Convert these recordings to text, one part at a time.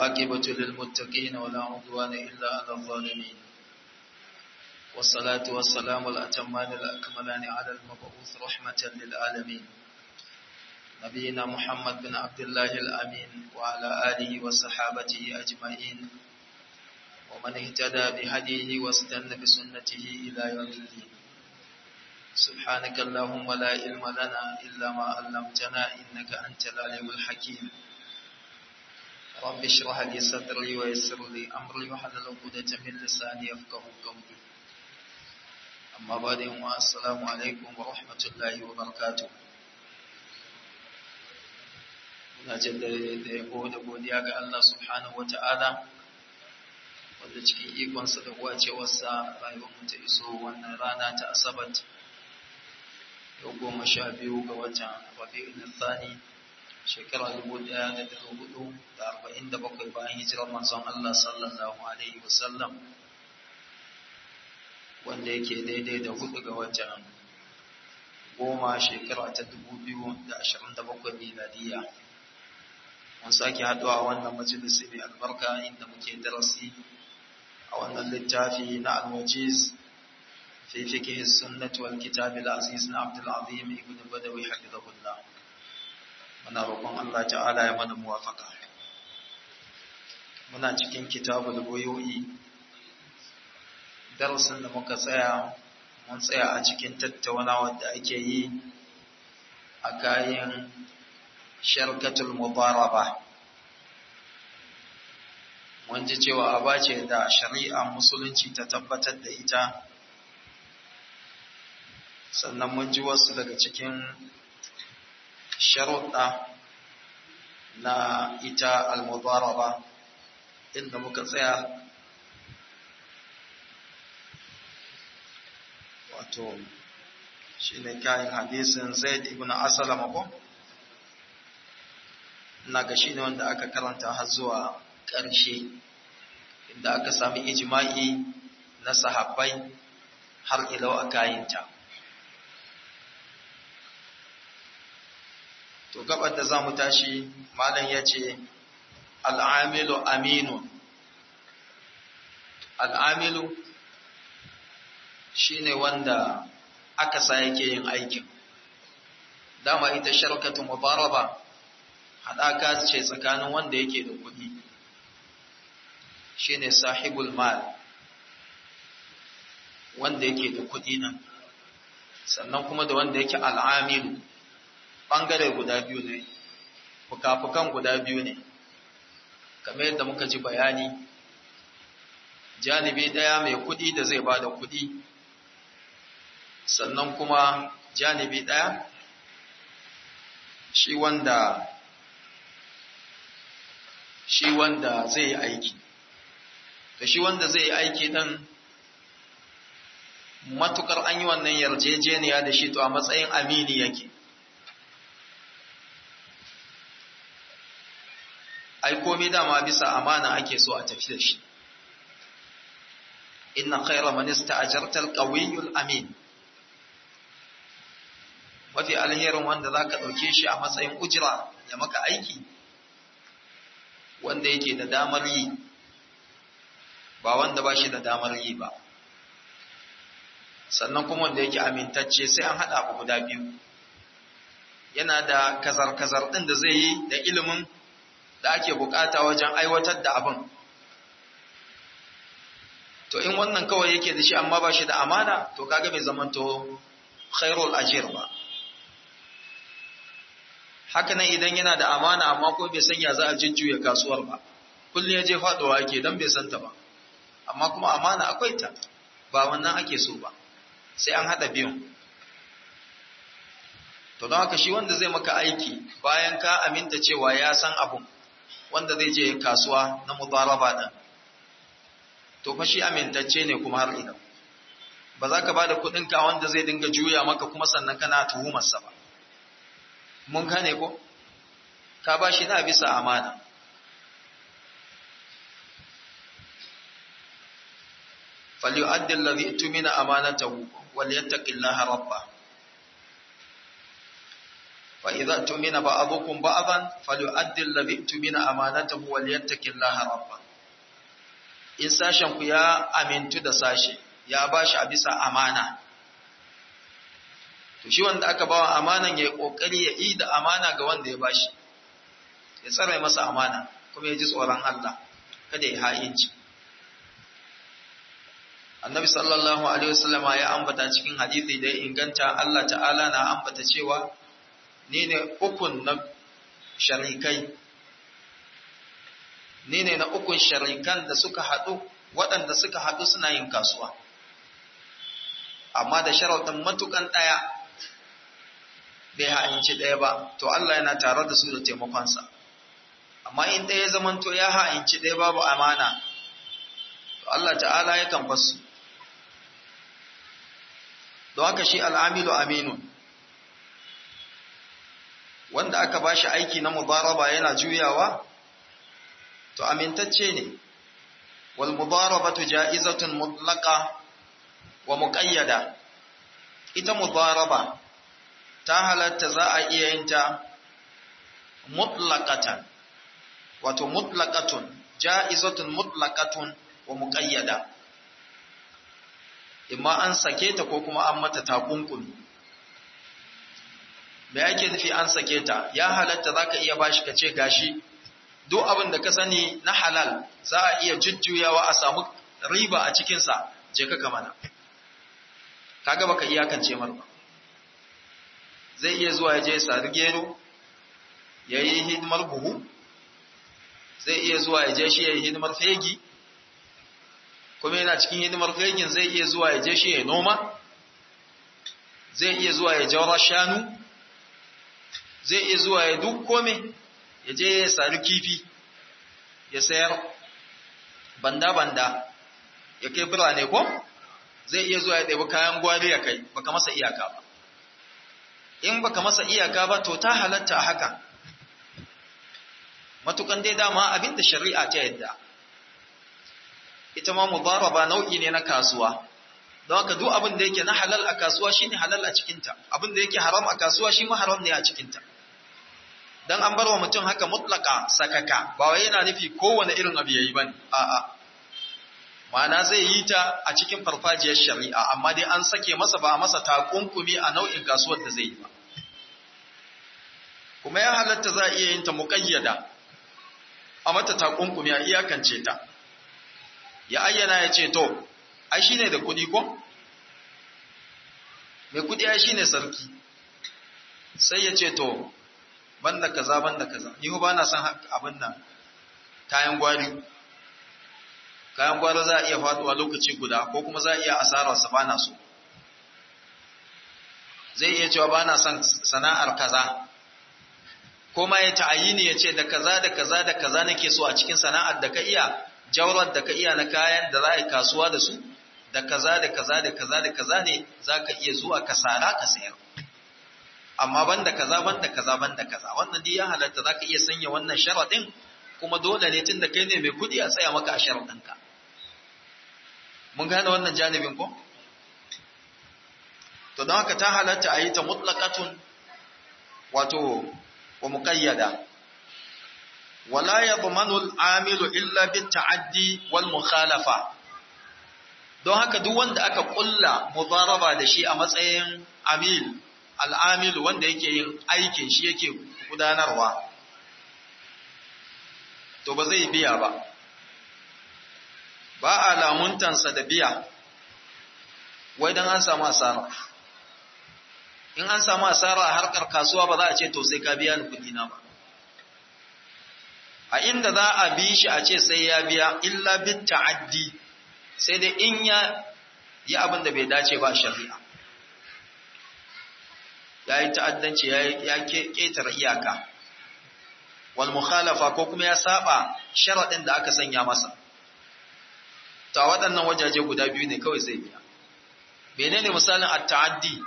والعاقبة للمتقين ولا عدوان إلا على الظالمين والصلاة والسلام الأتمان الأكملان على المبعوث رحمة للعالمين نبينا محمد بن عبد الله الأمين وعلى آله وصحابته أجمعين ومن اهتدى بهديه واستنى بسنته إلى يوم الدين سبحانك اللهم لا علم لنا إلا ما علمتنا إنك أنت العليم الحكيم رب اشرح لي صدري ويسر لي أمري وحلل عقدة من لساني يفقه قولي أما بعد السلام عليكم ورحمة الله وبركاته muna jaddada da yabo da godiya ga Allah subhanahu wata'ala wanda cikin ikonsa da wacewarsa rayuwar mu ta iso wannan rana ta asabat yau goma sha biyu ga watan rabi'ul thani shekara dubu ɗaya da dari hudu da arba'in da bakwai bayan hijirar manzon Allah sallallahu alaihi wasallam wanda yake daidai da hudu ga watan goma shekara ta dubu biyu da ashirin da bakwai miladiyya mun sake haɗuwa a wannan majalisi mai albarka inda muke darasi a wannan littafi na alwajiz fi fiqh sunnah wal kitab al aziz na Abdul Azim ibn Badawi hafizahullah muna roƙon Allah ta'ala ya mana muwafaka muna cikin kitabul buyu'i darasin da muka tsaya mun tsaya a cikin tattaunawa da ake yi a kayan sharkatul mubaraba mun ji cewa aba ce da shari'a musulunci ta tabbatar da ita sannan mun ji wasu daga cikin sharuɗa na ita al-mubaraba inda muka tsaya wato shi ne kayan hadisin zaid ibn asalama ko? na ga shi ne wanda aka karanta har zuwa ƙarshe inda aka sami ijima'i na sahabbai har ilau a kayinta. To gabar da za mu tashi malam ya ce al'amilu aminu. Al'amilu shi ne wanda aka sa yake yin aikin. Dama ita sharkatu mubaraba haɗaka ce tsakanin wanda yake da kuɗi shi ne sahibul mal wanda yake da kuɗi nan sannan kuma da wanda yake al'amilu ɓangare guda biyu ne fuka-fukan guda biyu ne kamar yadda muka ji bayani janibi ɗaya mai kuɗi da zai ba da kuɗi sannan kuma janibi ɗaya shi wanda shi wanda zai yi aiki da shi wanda zai yi aiki ɗin matukar an yi wannan yarjejeniya da shi to a matsayin amini yake ai komai dama bisa amana ake so a tafi da shi inna khayra man ista'jarta al-qawiyyul amin mafi alherin wanda zaka dauke shi a matsayin ujira ya maka aiki wanda yake da damar yi ba wanda ba shi da damar yi ba sannan kuma wanda yake amintacce sai an haɗa abu guda biyu yana da kazar-kazar ɗin da zai yi da ilimin da ake bukata wajen aiwatar da abin to in wannan kawai yake da shi amma ba shi da amana to kaga bai zamanto khairul ajir ba haka nan idan yana da amana amma ko bai sanya za a jujjuya kasuwar ba kullum ya je faɗowa ake don bai santa ba amma kuma amana akwai ta ba wannan ake so ba sai an haɗa biyun to don haka shi wanda zai maka aiki bayan ka aminta cewa ya san abun wanda zai je kasuwa na mudaraba ɗin to fa shi amintacce ne kuma har ina ba za ka ba da kuɗinka wanda zai dinga juya maka kuma sannan kana tuhumarsa ba mun gane ko ka ba shi na bisa amana فليؤدي الذي اؤتمن امانته وليتق الله ربه fa idza tumina ba'dukum ba'dan falyu'addi alladhi tumina amanatahu wal yattaqillaha rabba in sashen ku ya amintu da sashe ya bashi a bisa amana to shi wanda aka bawa amanan ya kokari ya yi da amana ga wanda ya bashi ya tsare masa amana kuma ya ji tsoron Allah kada ya ha'inci annabi sallallahu alaihi wasallama ya ambata cikin hadisi da ya inganta Allah ta'ala na ambata cewa ni ne ukun na sharikai ni ne na ukun sharikan da suka haɗu waɗanda suka haɗu suna yin kasuwa amma da sharaɗin matukan ɗaya bai ha'inci ɗaya ba to Allah yana tare da su da taimakonsa amma in ɗaya zamanto ya ha'inci ɗaya babu amana to Allah ta'ala yakan basu don haka shi al'amilu aminun wanda aka ba shi aiki na mubaraba yana juyawa to amintacce ne wal mubarabatu ja'izatun mutlaqa wa muqayyada ita mubaraba ta halatta za a iya yin ta mutlaqatan wato mutlaqatun ja'izatun mutlaqatun wa muqayyada imma an sake ta ko kuma an mata takunkumi me yake nufi an sake ta ya halatta zaka iya bashi ka ce gashi duk abin da ka sani na halal za a iya jujjuyawa a samu riba a cikin sa je ka kamana kaga baka iyakance mar ba zai iya zuwa ya je ya sari gero ya yi hidimar buhu zai iya zuwa ya je shi ya yi hidimar fegi kuma yana cikin hidimar fegin zai iya zuwa ya je shi ya noma zai iya zuwa ya jawar shanu zai iya zuwa ya duk kome ya je ya sari kifi ya sayar banda-banda ya kai birane ko zai iya zuwa ya ɗabi kayan gwari ya kai baka masa iyaka ba in baka masa iyaka ba to ta halatta a haka matukan dai dama abinda shari'a ta yadda ita ma mudaraba nau'i ne na kasuwa don haka duk abin da yake na halal a kasuwa shine halal a cikinta abin da yake haram a kasuwa shi ma haram ne a cikinta dan an bar wa mutum haka mutlaka sakaka ba wai yana nufi kowane irin abu yayi bane a'a ma'ana zai yi ta a cikin farfajiyar shari'a amma dai an sake masa ba masa takunkumi a nau'in kasuwar da zai yi ba kuma ya halatta za a iya yin ta muƙayyada a mata takunkumi a iyakance ta ya ayyana ya ce to ai shine da kuɗi ko mai kuɗi ai shine sarki sai ya ce to banda kaza banda kaza ni ba na son abin nan kayan gwari kayan gwari za a iya faduwa lokaci guda ko kuma za a iya asararsa ba na so zai iya cewa ba na son sana'ar kaza ko ma ya ta'ayini ya ce da kaza da kaza da kaza nake so a cikin sana'ar da ka iya jawrar da ka iya na kayan da za a yi kasuwa da su da kaza da kaza da kaza da kaza ne za ka iya zuwa ka sara ka sayar amma banda kaza banda kaza banda kaza wannan dai ya halatta za ka iya sanya wannan sharaɗin kuma dole ne tun da kai ne mai kuɗi a tsaya maka a sharaɗinka mun gane wannan janibin ko to don haka ta halatta a yi ta mutlaqatun wato wa muqayyada wala yadmanu al-amilu illa bit ta'addi wal mukhalafa don haka duk wanda aka kulla mudaraba da shi a matsayin amil al-amil wanda yake yin aikin shi yake gudanarwa to ba zai biya ba ba a lamuntansa da biya wai don an samu asara in an samu asara a harkar kasuwa ba za a ce to sai ka biya ni kudi na ba a inda za a bi shi a ce sai ya biya illa bit ta'addi sai dai in ya yi abin da bai dace ba shari'a ya yi ta'addanci ya ƙetare iyaka wal mukhalafa ko kuma ya saba sharaɗin da aka sanya masa ta waɗannan wajaje guda biyu ne kawai zai biya menene misalin at-ta'addi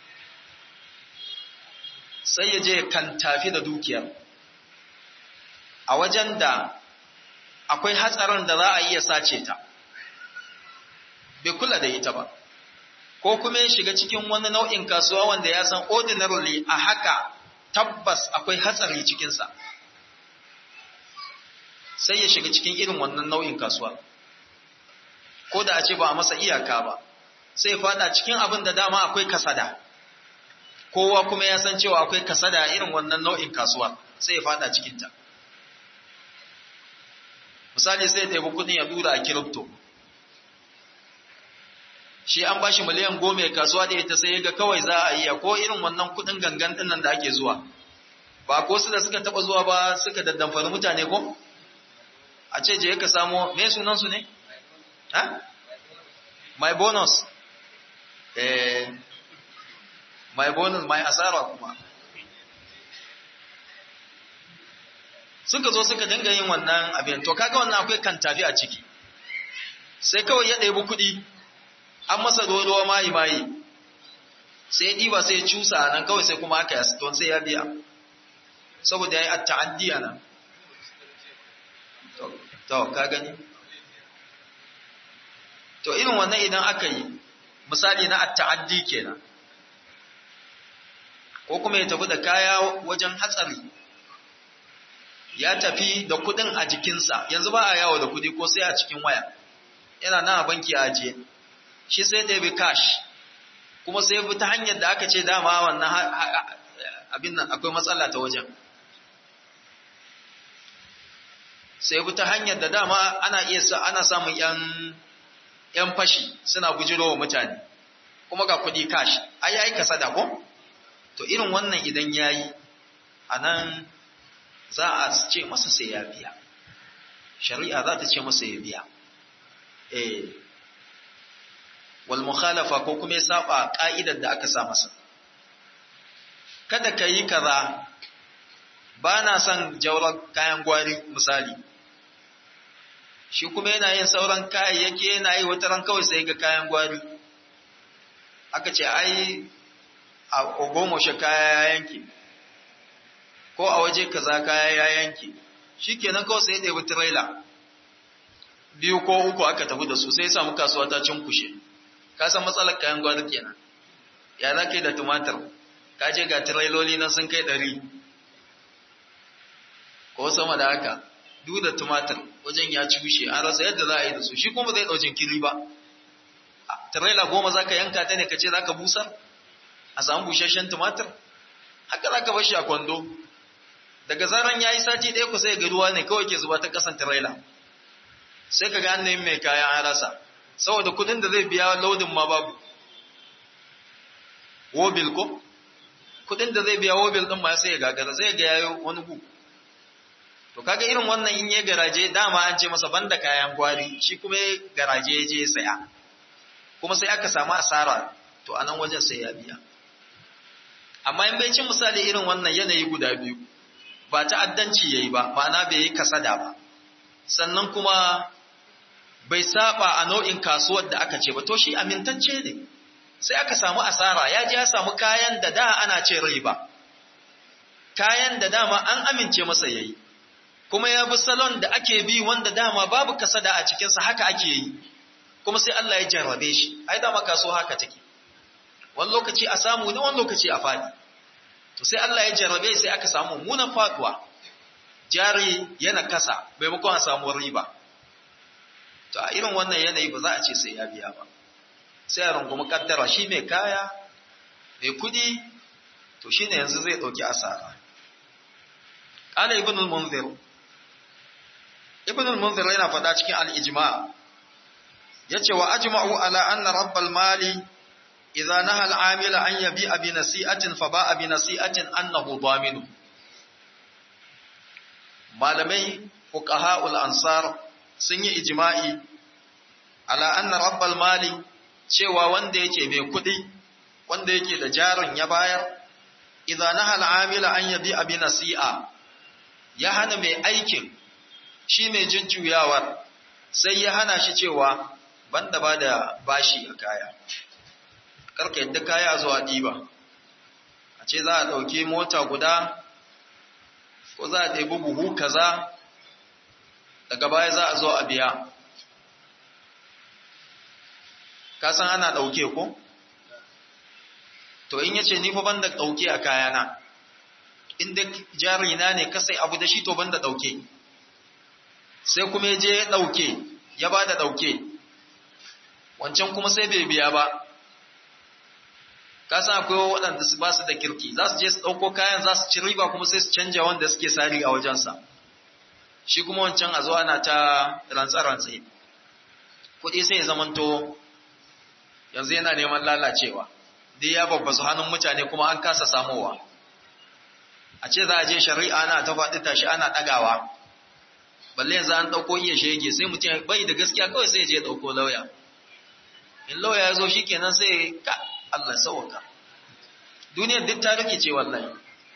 sai ya je kan tafi da dukiyar a wajen da akwai hatsarin da za a iya sace ta bai kula da ita ba ko kuma ya shiga cikin wani nau'in kasuwa wanda ya san ordinarily a haka tabbas akwai hatsari cikinsa sai ya shiga cikin irin wannan nau'in kasuwa ko da a ce ba a masa iyaka ba sai fada cikin abin da dama akwai kasada kowa kuma ya san cewa akwai kasada irin wannan nau'in kasuwa sai ya fada cikinta misali sai ya taibi kudin ya dura a kiripto shi an bashi miliyan goma ya kasuwa da ita sai ga kawai za a iya ko irin wannan kudin gangan dinnan da ake zuwa ba ko su da suka taba zuwa ba suka daddamfari mutane ko a ce je ka samo me sunan su ne ha my bonus eh my bonus my asara kuma suka zo suka dinga yin wannan abin to kaga wannan akwai kan tafi a ciki sai kawai ya ɗebi kuɗi an masa dodowa mayi mayi sai ya ɗiba sai ya cusa nan kawai sai kuma aka yasa don sai ya biya saboda ya yi atta'addi a nan to ka gani to irin wannan idan aka yi misali na atta'addi kenan ko kuma ya tafi da kaya wajen hatsari ya tafi da kudin a jikinsa yanzu ba a yawo da kudi ko sai a cikin waya yana nan a banki a ajiye shi sai da bi cash kuma sai bi ta hanyar da aka ce dama wannan abin nan akwai matsala ta wajen sai bi ta hanyar da dama ana iya sa ana samun yan yan fashi suna bujirowa mutane kuma ga kudi cash ai yayi kasada ko to irin wannan idan yayi anan za a ce masa sai ya biya shari'a za ta ce masa ya biya eh wal mukhalafa ko kuma ya saba ka'idar da aka sa masa kada ka yi kaza ba na son jaurar kayan gwari misali shi kuma yana yin sauran kayayyaki yana yi wata ran kawai sai ga kayan gwari aka ce ai a ogomoshe kaya ya yanke ko a waje kaza kaya ya yanke shikenan kawai sai ya ɗebi tirela biyu ko uku aka tafi da su sai ya samu kasuwa ta cinkushe ka san matsalar kayan gwari kenan ya za ka da tumatir ka je ga tireloli na sun kai ɗari ko sama da haka duk da tumatir wajen ya cushe an rasa yadda za a yi da su shi kuma zai ɗau kiri ba tirela goma za ka yanka ta ne ka ce za ka busar a samu busasshen tumatir haka za ka bashi a kwando daga zaran ya yi sati ɗaya ku sai ga ruwa ne kawai ke zuba ta ƙasan tirela sai ka ga an mai kaya an rasa saboda kudin da zai biya lodin ma babu wobil ko kudin da zai biya wobil din ma sai ya gagara sai ga yayo wani gu to kaga irin wannan in ya garaje dama an ce masa banda kayan gwari shi kuma ya garaje ya je saya kuma sai aka samu asara to anan wajen sai ya biya amma in bai cin misali irin wannan yanayi guda biyu ba ta'addanci yayi ba ma'ana bai yi kasada ba sannan kuma bai saba a nau'in kasuwar da aka ce ba to shi amintacce ne sai aka samu asara ya ji ya samu kayan da da ana ce riba kayan da dama an amince masa yayi kuma ya bi salon da ake bi wanda dama babu kasada a cikinsa haka ake yi kuma sai Allah ya jarrabe shi ai dama kasuwa haka take wani lokaci a samu ne wani lokaci a fadi to sai Allah ya jarrabe sai aka samu munan faduwa jari yana kasa maimakon a samu riba to a irin wannan yanayi ba za a ce sai ya biya ba sai a rungumi kaddara shi mai kaya mai kudi to shine yanzu zai dauki asara qala ibn al-munzir ibn al-munzir yana faɗa cikin al-ijma yace wa ajma'u ala anna rabbal mali idza naha al-amila an yabi'a bi nasi'atin fa ba'a bi nasi'atin annahu daminu malamai fuqaha'ul ansar sun yi ijma'i ala anna rabbal mali cewa wanda yake mai kuɗi wanda yake da jarin ya bayar idza naha al-amila an yabi'a bi nasi'a ya hana mai aikin shi mai jujjuyawar sai ya hana shi cewa banda ba da bashi a kaya karka yadda kaya zuwa ɗiba a ce za a ɗauki mota guda ko za a ɗebi buhu kaza daga baya za a zo a biya kasan ana ɗauke ko? to in yace ni fa banda ɗauke a kayana inda jari na ne ka sai abu da shi to banda dauke sai kuma ya je ya dauke ya ba da dauke wancan kuma sai bai biya ba ka san akwai waɗanda su ba su da kirki za su je su ɗauko kayan za su ci riba kuma sai su canja wanda suke sari a wajensa shi kuma wancan a zo ana ta rantsa-rantsa kuɗi sai ya zamanto yanzu yana neman lalacewa dai ya babbasu hannun mutane kuma an kasa samowa a ce za a je shari'a ana ta faɗi tashi ana ɗagawa balle yanzu an ɗauko iya shege sai mutum bai da gaskiya kawai sai ya je ɗauko lauya in lauya ya zo shi kenan sai ka Allah sauka duniyar duk ta rikice wallahi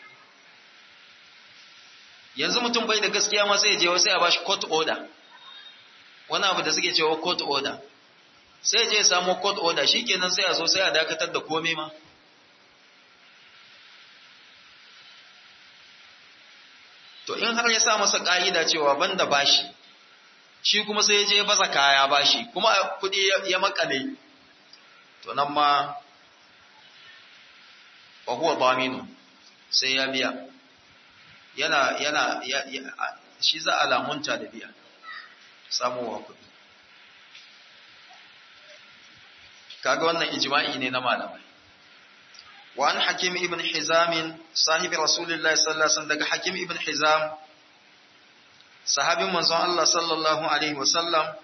yanzu mutum bai da gaskiya ma sai ya je sai a bashi court order wani abu da suke cewa court order sai je samu court order shikenan sai a zo sai a dakatar da komai ma to in har ya sa masa ka'ida cewa banda bashi shi kuma sai ya je baza kaya bashi kuma kudi ya makale to nan ma wa huwa daminu sai ya biya yana yana shi za a lamunta da biya samuwa kuɗi kaga wannan ijma'i ne na malamai wa an hakim ibn hizam sahibi rasulullahi sallallahu alaihi wasallam daga hakim ibn hizam sahabin manzon Allah sallallahu alaihi wasallam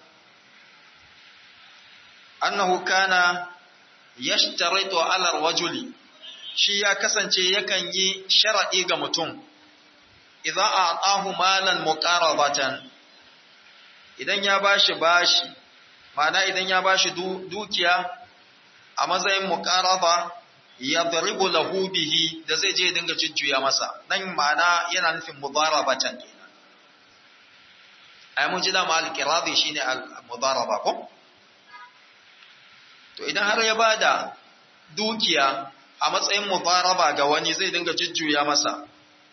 annahu kana yashtaritu ala rajuli shi ya kasance yakan yi sharadi ga mutum idza a'tahu malan muqarabatan idan ya bashi bashi ma'ana idan ya bashi dukiya a matsayin muqaraba yadribu lahu bihi da zai je dinga jujjuya masa nan ma'ana yana nufin mudarabatan kenan ai mun ji da ma al-qiradi shine al-mudaraba ko to idan har ya bada dukiya a matsayin mudaraba ga wani zai dinga jujjuya masa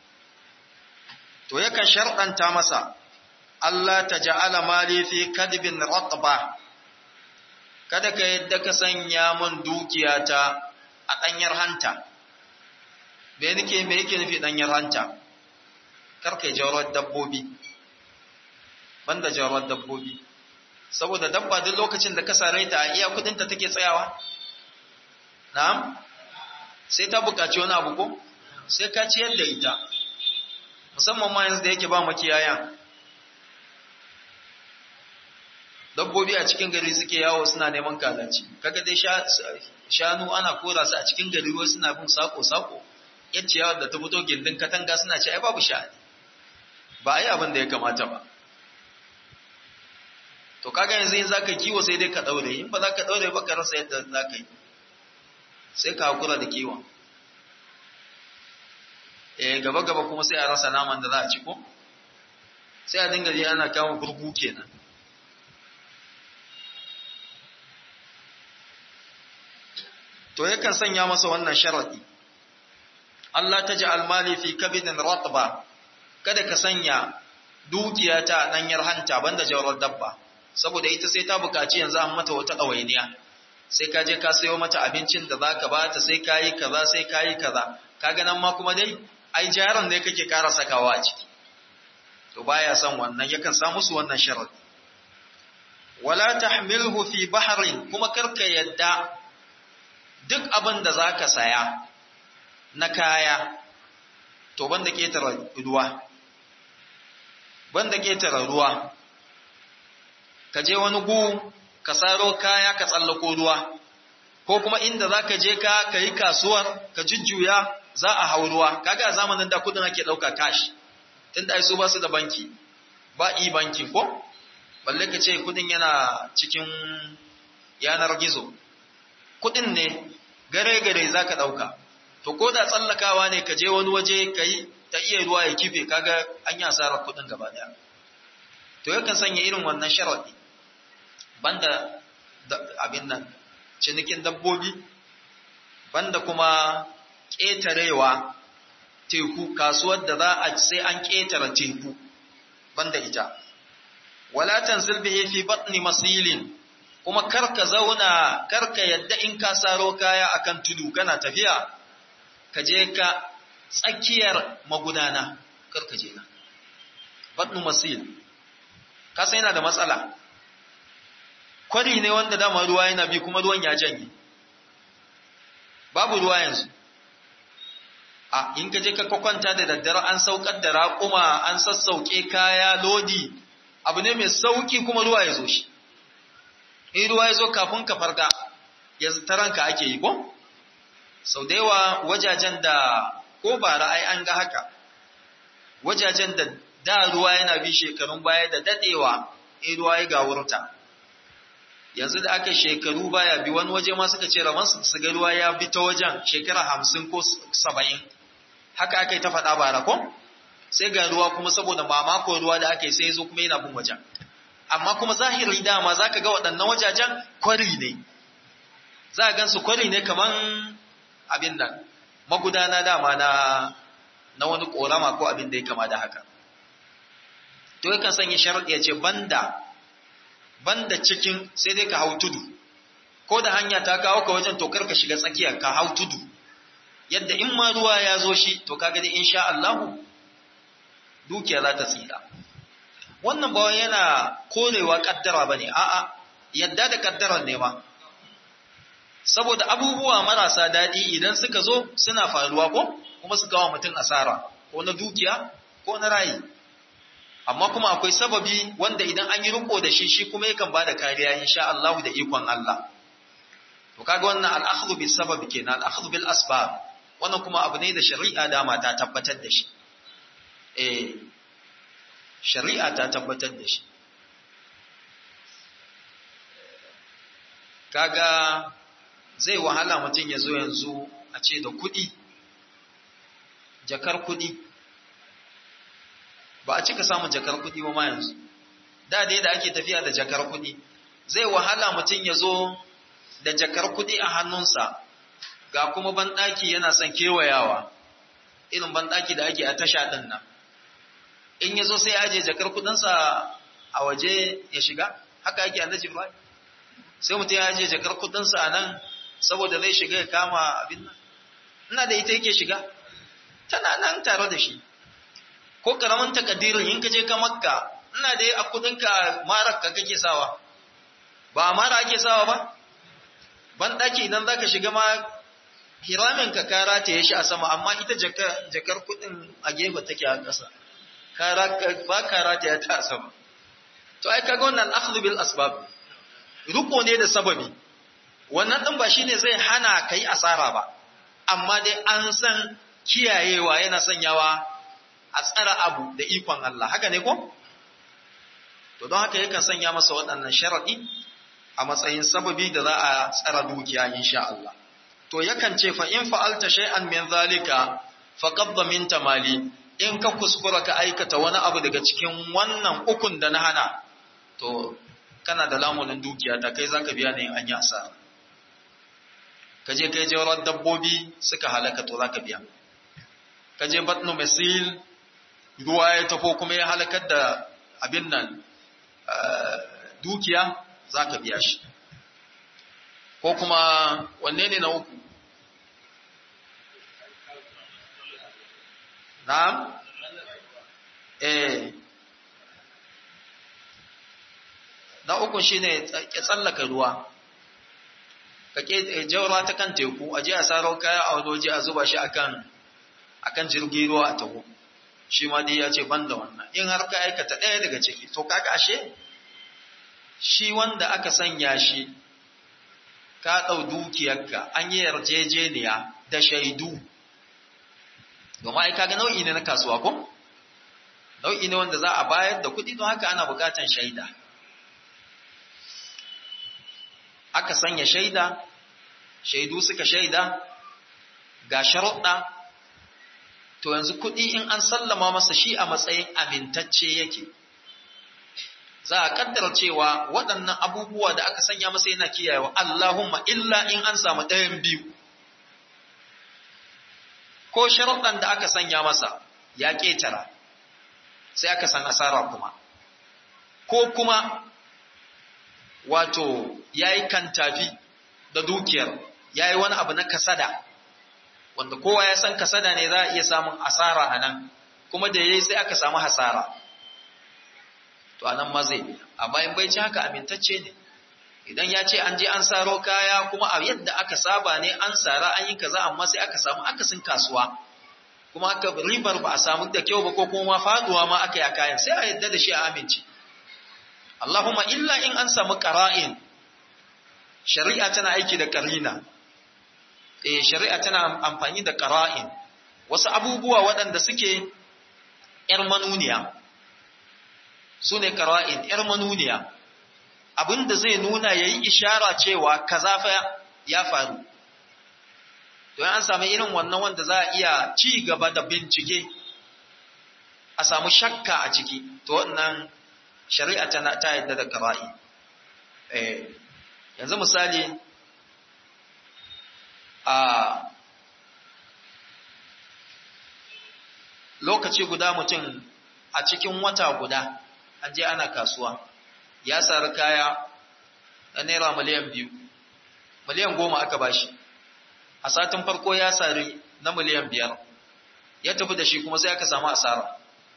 to yakan sharɗanta masa Allah ta ja'ala mali fi kadibin ratba kada ka yadda ka sanya mun dukiyata a ɗanyar hanta me nake me yake nufi ɗanyar hanta kar kai jawar dabbobi banda jawar dabbobi saboda dabba duk lokacin da ka sare ta iya kudinta take tsayawa na'am sai ta buƙaci wani abu ko sai ka ciyar da ita musamman ma yanzu da yake ba makiyayan dabbobi a cikin gari suke yawo suna neman kalaci kaga dai shanu ana kora su a cikin gari wasu suna bin sako sako yace yawon da ta fito gindin katanga suna ce ai babu sha'ani ba ai abin da ya kamata ba to kaga yanzu in zaka kiwo sai dai ka daure in ba za ka daure ba ka rasa yadda za ka yi sai ka hakura da kiwon eh gaba gaba kuma sai a rasa naman da za a ci ko sai a dinga ji ana kama gurgu kenan to yakan sanya masa wannan sharadi Allah ta ji almali fi kabidin ratba kada ka sanya dukiya ta danyar hanta banda jawar dabba saboda ita sai ta bukaci yanzu an mata wata ɗawainiya sai ka je ka sayo mata abincin da za ka ba ta sai ka yi kaza sai ka yi kaza kaga nan ma kuma dai ai jaran ne kake ƙara sakawa a ciki to baya son wannan yakan sa musu wannan sharadi wala tahmilhu fi bahrin kuma karka yadda duk abin da zaka saya na kaya to banda ketara ruwa banda ketara ruwa ka je wani gu ka saro kaya ka tsallako ruwa ko kuma inda zaka je ka kai kasuwar ka jujjuya za a hau ruwa kaga a zamanin da kudin ake dauka cash tunda ai su ba su da banki ba e banking ko balle ka ce kudin yana cikin yanar gizo kudin ne gare gare zaka dauka to ko da tsallakawa ne ka je wani waje kai ta iya ruwa ya kife kaga an yi asarar kudin gaba daya to yakan sanya irin wannan sharadi banda abin nan cinikin dabbobi banda kuma ƙetarewa teku kasuwar da za a sai an ƙetare teku banda ita wala tanzil bihi fi batni masilin kuma karka zauna karka yadda in ka saro kaya akan tudu kana tafiya ka je ka tsakiyar magudana karka je na batnu masil ka san yana da matsala kwari ne wanda dama ruwa yana bi kuma ruwan ya janye babu ruwa yanzu a in ka je ka kwanta da daddare an saukar da raƙuma an sassauke kaya lodi abu ne mai sauki kuma ruwa ya zo shi in ruwa ya zo kafin ka farga ya taranka ake yi ko sau da yawa wajajen da ko ba ra'ayi an ga haka wajajen da da ruwa yana bi shekarun baya da dadewa in ruwa ya gawurta yanzu da aka shekaru baya bi wani waje ma suka ce raman su ga ruwa ya bi ta wajen shekara hamsin ko saba'in haka aka yi ta faɗa bara ko sai ga ruwa kuma saboda mamako ruwa da aka yi sai zo kuma yana bin wajen amma kuma zahiri dama za ka ga waɗannan wajajen kwari ne za a gansu kwari ne kaman abin nan magudana dama na na wani ƙorama ko abin da ya kama da haka to yakan sanya sharaɗi ya ce banda banda cikin sai dai ka hau tudu ko da hanya ta kawo ka wajen tokar ka shiga tsakiyar ka hau tudu yadda in ma ruwa ya zo shi to kaga dai insha Allahu dukiya za ta tsira wannan ba yana korewa kaddara bane a'a yadda da kaddarar ne ma saboda abubuwa marasa daɗi idan suka zo suna faruwa ko kuma su kawo mutum asara ko na dukiya ko na rayi amma kuma akwai sababi wanda idan an yi riko da shi shi kuma yakan bada kariya insha Allah da ikon Allah to kaga wannan al-akhdhu bis sabab kenan al-akhdhu bil asbab wannan kuma abu ne da shari'a dama ta tabbatar da shi eh shari'a ta tabbatar da shi kaga zai wahala mutum ya zo yanzu a ce da kuɗi jakar kuɗi ba a cika samun jakar kuɗi ba ma yanzu da dai da ake tafiya da jakar kuɗi zai wahala mutum ya zo da jakar kuɗi a hannunsa ga kuma banɗaki yana son kewayawa irin banɗaki da ake a tasha ɗin nan in ya zo sai ya aje jakar kuɗinsa a waje ya shiga haka ake annaji ba sai mutum ya aje jakar kuɗinsa a nan saboda zai shiga ya kama abin nan ina da ita yake shiga tana nan tare da shi ko karamin takaddirin in ka je ka makka ina da a kudinka marar ka kake sawa ba mara ake sawa ba ban daki idan zaka shiga ma hiramin ka kara ta shi a sama amma ita jakar kudin a gefe take a ƙasa kara ba kara ta ta a sama to ai kaga wannan akhdhu bil asbab ruko ne da sababi wannan din ba shine zai hana kai asara ba amma dai an san kiyayewa yana sanyawa a tsara abu da ikon Allah haka ne ko to don haka yakan sanya masa waɗannan sharadi a matsayin sababi da za a tsara dukiya insha Allah to yakan ce fa in fa'alta shay'an min zalika faqad minta mali in ka kuskura ka aikata wani abu daga cikin wannan ukun da na hana to kana da lamunin dukiya ta kai zaka biya ne an yi asara ka je kai jawar dabbobi suka halaka to zaka biya ka je batnu masil ruwa ya tafo kuma ya halakar da abin nan dukiya zaka biya shi ko kuma wanne ne na uku na'am eh na uku shine ya tsallaka ruwa ka ke jawra ta kan teku a je a saro kaya a wani waje a zuba shi akan akan jirgin ruwa a taho shi ma dai ya ce ban da wannan in har ka aikata ɗaya daga ciki to kaga ashe shi wanda aka sanya shi ka ɗau dukiyarka an yi yarjejeniya da shaidu domin ai kaga nau'i ne na kasuwa ko nau'i ne wanda za a bayar da kuɗi don haka ana buƙatar shaida aka sanya shaida shaidu suka shaida ga sharuɗa to yanzu kuɗi in an sallama masa shi a matsayin amintacce yake za a kaddara cewa waɗannan abubuwa da aka sanya masa yana kiyayewa Allahumma illa in an samu ɗayan biyu ko sharuɗan da aka sanya masa ya ƙetara sai aka san asara kuma ko kuma wato ya yi kantafi da dukiyar ya yi wani abu na kasada wanda kowa ya san kasada ne za a iya samun asara a nan kuma da yayi sai aka samu hasara to anan ma zai amma in bai ci haka amintacce ne idan ya ce an je an saro kaya kuma a yadda aka saba ne an sara an yi kaza amma sai aka samu akasin kasuwa kuma aka ribar ba a samu da kyau ba ko kuma faduwa ma aka yi kayan sai a yadda da shi a amince Allahumma illa in an samu qara'in shari'a tana aiki da qarina eh shari'a tana amfani da qara'in wasu abubuwa waɗanda suke ‘yar manuniya su ne qara'in ‘yar manuniya abinda zai nuna ya yi ishara cewa kaza fa ya faru to an samu irin wannan wanda za a iya ci gaba da bincike a samu shakka a ciki to wannan shari'a ta ta yadda da qara'i eh yanzu misali a lokaci guda mutum a cikin wata guda an je ana kasuwa ya sari kaya na naira miliyan biyu miliyan goma aka bashi a satin farko ya sari na miliyan biyar ya tafi da shi kuma sai aka samu asara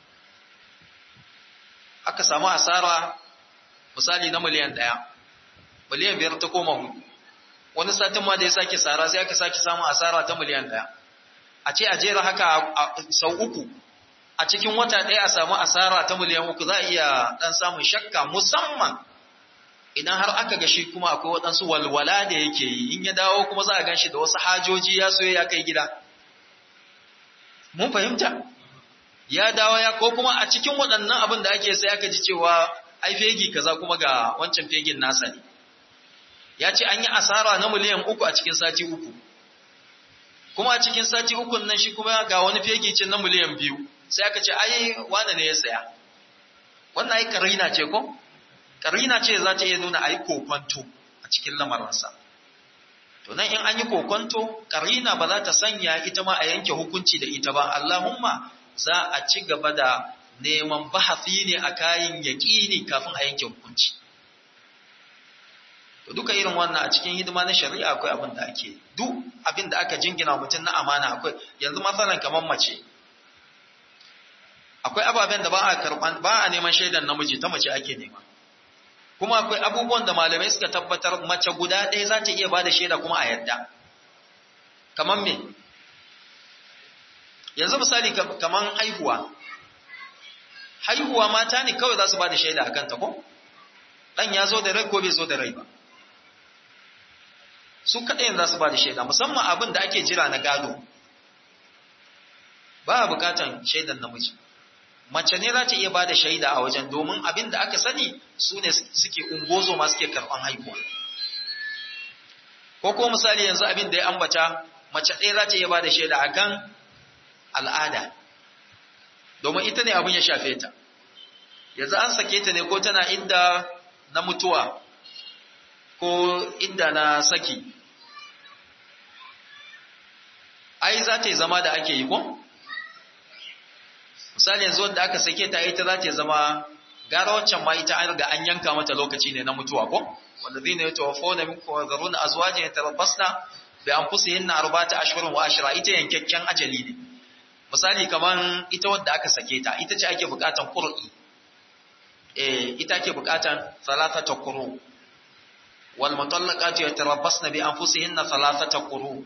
aka samu asara misali na miliyan ɗaya miliyan biyar ta koma hudu wani satin ma da ya sake sara sai aka sake samun asara ta miliyan ɗaya a ce a jera haka sau uku a cikin wata ɗaya a samu asara ta miliyan uku za a iya ɗan samun shakka musamman idan har aka ga shi kuma akwai waɗansu walwala da yake yi in ya dawo kuma za a gan shi da wasu hajoji ya soya ya kai gida mun fahimta ya dawo ya ko kuma a cikin waɗannan abin da ake sai aka ji cewa ai fegi kaza kuma ga wancan fegin nasa ne ya ce an yi asara na miliyan uku a cikin sati uku kuma a cikin sati uku nan shi kuma ga wani fegi ce na miliyan biyu sai aka ce ai wane ne ya saya wannan ai karina ce ko karina ce za ta iya nuna ai kokonto a cikin lamarinsa to nan in an yi kokonto karina ba za ta sanya ita ma a yanke hukunci da ita ba Allahumma za a ci gaba da neman bahasi ne a kayan yaƙini kafin a yanke hukunci to duka irin wannan a cikin hidima na shari'a akwai abin da ake duk abin da aka jingina mutum na amana akwai yanzu matsalan kamar mace akwai ababen da ba a karban ba a neman shaidan namiji ta mace ake nema kuma akwai abubuwan da malamai suka tabbatar mace guda ɗaya za ta iya ba da shaida kuma a yadda kamar me yanzu misali kamar haihuwa haihuwa mata ne kawai za su ba da shaida a kanta ko ɗan ya zo da rai ko bai zo da rai ba su kaɗai za su ba da shaida musamman abin da ake jira na gado ba a bukatan shaidan namiji mace ne za ta iya ba da shaida a wajen domin abin da aka sani su ne suke ungozo ma suke karɓan haihuwa ko ko misali yanzu abin da ya ambata mace ɗaya za ta iya ba da shaida a kan al'ada domin ita ne abin ya shafe ta yanzu an sake ta ne ko tana inda na mutuwa ko inda na saki ai za ta yi zama da ake yi ko? misali yanzu wanda aka sake ta ita za ta zama gara waccan ma ita an riga an yanka mata lokaci ne na mutuwa ko wanda zai ne ta wafo na minku wa zaruna a zuwa jini tarabbasna bai an fusa yin na arbata ashirin wa ashira ita yankakken ajali ne misali kamar ita wadda aka sake ta ita ce ake bukatan qur'i eh ita ake bukatan salasata quru wal mutallaqatu yatarabbasna bi anfusihinna salasata quru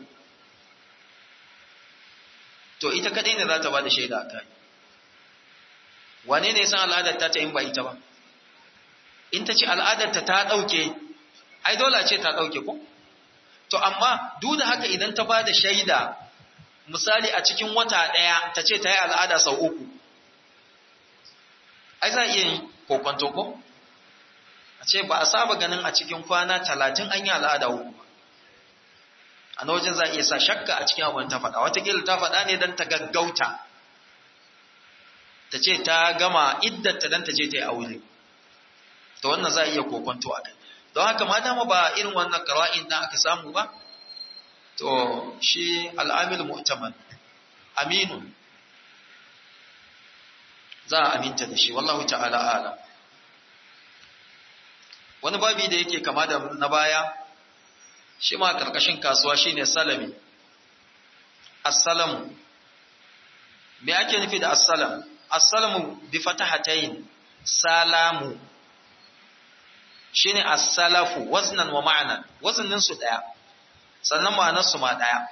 to ita kadai ne za ta bada shaida akai wane ne san al'adar ta ta in ba ita ba in ta ce al'adar ta ta dauke ai dole ce ta dauke ko to amma duk da haka idan ta bada shaida misali a cikin wata ɗaya ta ce ta yi al'ada sau uku, ai za a iya yi kokwanto ko? A ce ba a saba ganin a cikin kwana talatin an yi al'ada uku ba. A na wajen za a iya sa shakka a cikin abin ta faɗa, watakila ta faɗa ne don ta gaggauta, ta ce ta gama iddata don ta je ta yi aure. Ta wannan za a iya kokwanto a kai. Don haka ma dama ba irin wannan ƙara'in da aka samu ba, to shi al'amil mu'taman aminun za a aminta da shi wallahu ta'ala ala wani babi da yake kama da na baya shi ma karkashin kasuwa shine salami assalamu me ake nufi da assalam assalamu bi fatahatayn salamu shine as-salafu waznan wa ma'nan waznin su daya sannan ma'anar su ma daya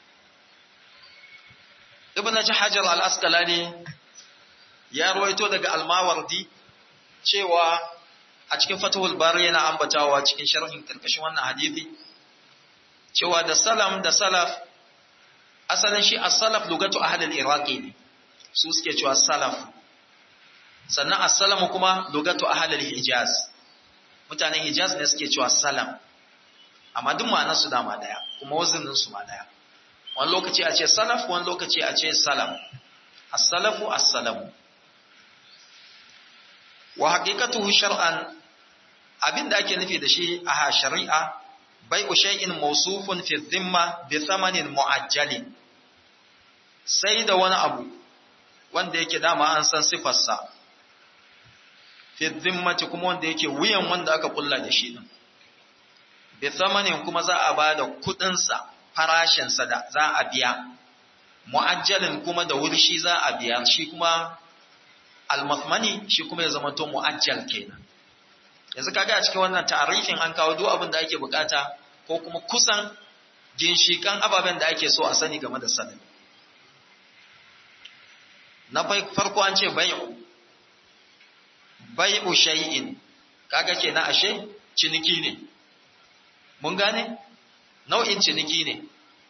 ibn hajar al-asqalani ya ruwaito daga al-mawardi cewa a cikin fatahul bari yana ambatawa cikin sharhin karkashin wannan hadisi cewa da salam da salaf asalin shi as-salaf lugatu ahli al-iraqi ne su suke cewa salaf sannan as-salamu kuma lugatu ahli al-hijaz mutanen hijaz ne suke cewa salam amma duk ma'anar su dama daya kuma wazinin su ma daya wani lokaci a ce salaf wani lokaci a ce salam as-salafu as-salamu wa haqiqatuhu shar'an abinda ake nufi da shi a shari'a bai'u shay'in mawsufun fi dhimma bi thamanin mu'ajjalin sai da wani abu wanda yake dama an san sifarsa fi dhimmati kuma wanda yake wuyan wanda aka kulla da shi din bi thamanin kuma za a bada kudin sa farashin sa da za a biya mu'ajjalin kuma da wuri shi za a biya shi kuma al-mathmani shi kuma ya zama to mu'ajjal kenan yanzu kaga a cikin wannan ta'arifin an kawo duk abin da ake bukata ko kuma kusan ginshikan ababen da ake so a sani game da sanin na farko an ce bai'u bai'u shay'in kaga kenan ashe ciniki ne mun gane nau'in ciniki ne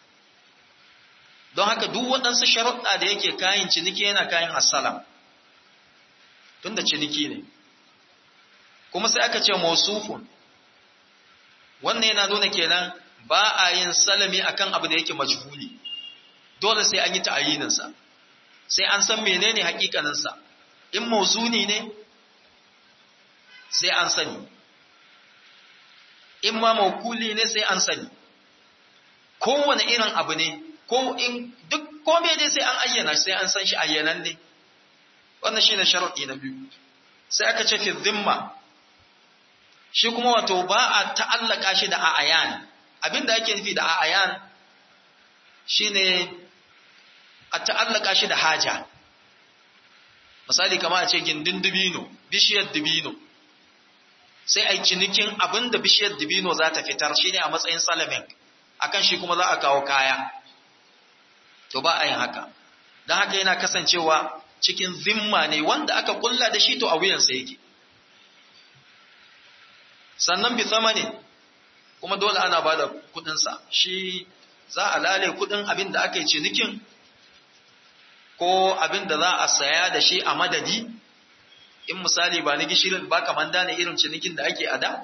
don haka duk waɗansu sharuɗa da yake kayan ciniki yana kayan assalam tunda ciniki ne kuma sai aka ce mausufun wannan yana nuna kenan ba a yin salami akan abu da yake majhuli dole sai an yi ta'ayininsa sai an san menene hakikaninsa in mausuni ne sai an sani in ma maukuli ne sai an sani kowane irin abu ne ko in duk kome dai sai an ayyana sai an san shi ayyanan ne wannan shine sharadi na biyu sai aka ce fi dhimma shi kuma wato ba a ta'allaka shi da a'ayan abinda ake nufi da a'ayan shine a ta'allaka shi da haja misali kamar a ce gindin dubino bishiyar dubino sai a yi cinikin abinda bishiyar dubino za ta fitar shine a matsayin salamin akan shi kuma za a kawo kaya to ba a yin haka don haka yana kasancewa cikin zimma ne wanda aka kulla da shi to a wuyansa yake sannan bi ne kuma dole ana ba da kudinsa shi za a lale kudin abin da aka yi cinikin ko abin da za a saya da shi a madadi in misali ba ni gishirin ba kaman da ne irin cinikin da ake ada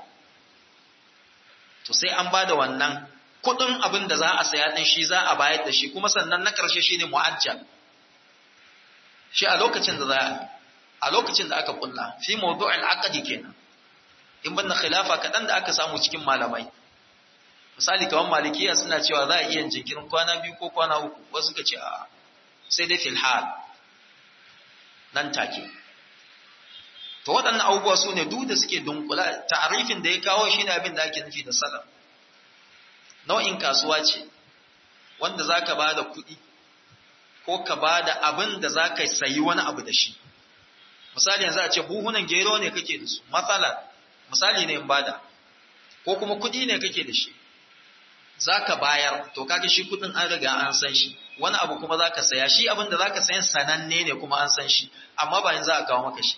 to sai an ba da wannan kudin abin da za a saya din shi za a bayar da shi kuma sannan na karshe shine mu'ajjal shi a lokacin da za a lokacin da aka kulla fi mawdu'il aqdi kenan in banda khilafa kaɗan da aka samu cikin malamai misali kamar malikiya suna cewa za a iya jinkirin kwana biyu ko kwana uku wasu suka ce a sai dai fil hal nan take to waɗannan abubuwa su ne duk da suke dunkula ta'arifin da ya kawo shi ne abin da ake nufi da salam nau'in kasuwa ce wanda za ka ba da kuɗi ko ka ba da abin da za ka sayi wani abu da shi misali yanzu a ce buhunan gero ne kake da su matsalar misali ne in bada ko kuma kuɗi ne kake da shi za ka bayar to kage shi kuɗin an riga an san shi wani abu kuma za ka saya shi abin da za ka sayan sananne ne kuma an san shi amma ba yanzu a kawo maka shi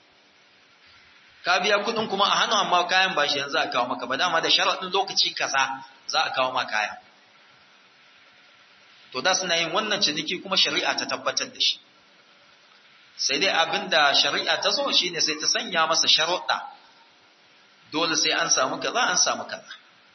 ka biya kuɗin kuma a hannu amma kayan ba shi yanzu a kawo maka ba dama da sharaɗin lokaci kaza za a kawo maka kaya to da suna yin wannan ciniki kuma shari'a ta tabbatar da shi sai dai abin da shari'a ta zo shine sai ta sanya masa sharuɗa dole sai an samu kaza an samu kaza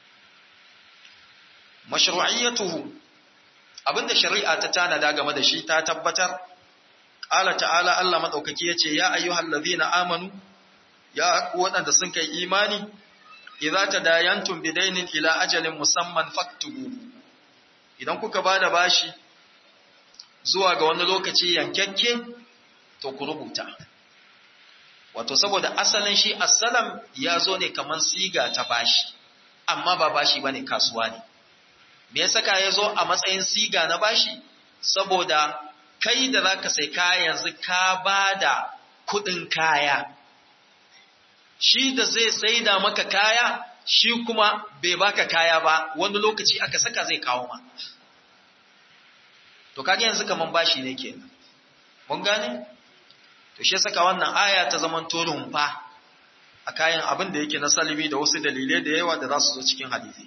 mashru'iyyatuhu abinda shari'a ta tanada game da shi ta tabbatar qala ta'ala Allah madaukaki yace ya ayyuhal ladhina amanu ya waɗanda sun kai imani idza tadayantum bidainin ila ajalin musamman faktubu idan kuka bada bashi zuwa ga wani lokaci yankakke to ku rubuta wato saboda asalin shi assalam ya zo ne kaman siga ta bashi amma ba bashi bane kasuwa ne me ya saka ya zo a matsayin siga na bashi saboda kai da za ka sai kaya yanzu ka ba da kuɗin kaya shi da zai saida maka kaya shi kuma bai baka kaya ba wani lokaci aka saka zai kawo ma to kage yanzu kaman bashi ne kenan mun gane to shi saka wannan aya ta zaman tolun fa a kayan abin da yake na salimi da wasu dalilai da yawa da za su zo cikin hadisi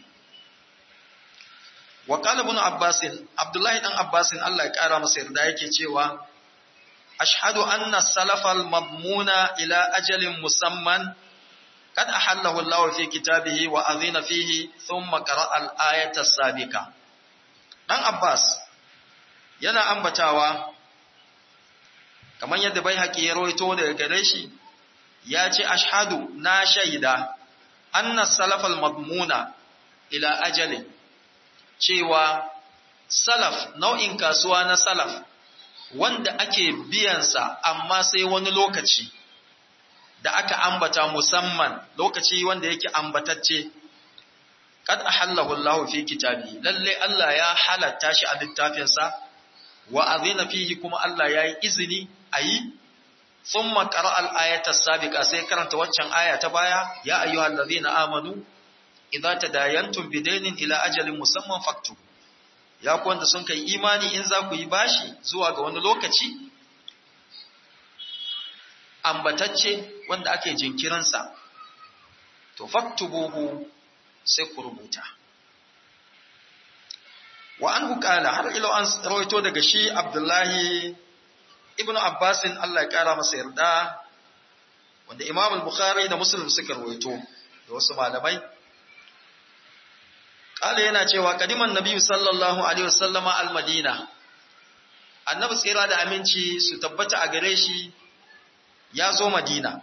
wa qala ibn abbas abdullahi dan abbas Allah ya kara masa yarda yake cewa ashhadu anna salafal madmuna ila ajalin musamman قد أحله الله في كتابه وأذن فيه ثم قرأ الآية السابقة دان عباس yana ambatawa kamar yadda bai haƙi ya roito daga gare shi ya ce ashhadu na shaida anna salafal madmuna ila ajalin cewa salaf nau'in kasuwa na salaf wanda ake biyansa amma sai wani lokaci da aka ambata musamman lokaci wanda yake ambatacce kad ahallahu Allah fi kitabi lalle Allah ya halatta shi a littafinsa wa azina fihi kuma Allah ya yi izini ayi thumma qara'a al-ayata as-sabiqa sai karanta waccan aya ta baya ya ayyuhallazina amanu idza tadayantum bidaynin ila ajalin musamman faktu ya ku wanda sun kai imani in za ku yi bashi zuwa ga wani lokaci ambatacce wanda ake jinkirinsa, to faktubuhu sai ku rubuta. Wa an hukala har ilo an rawaito daga shi Abdullahi ibn Abbasin Allah ya ƙara masa yarda, wanda Imam al-Bukhari da Muslim suka rawaito da wasu malamai. Ƙala yana cewa kadiman Nabi sallallahu Alaihi wasallama al-Madina, annabi tsira da aminci su tabbata a gare shi ya zo Madina,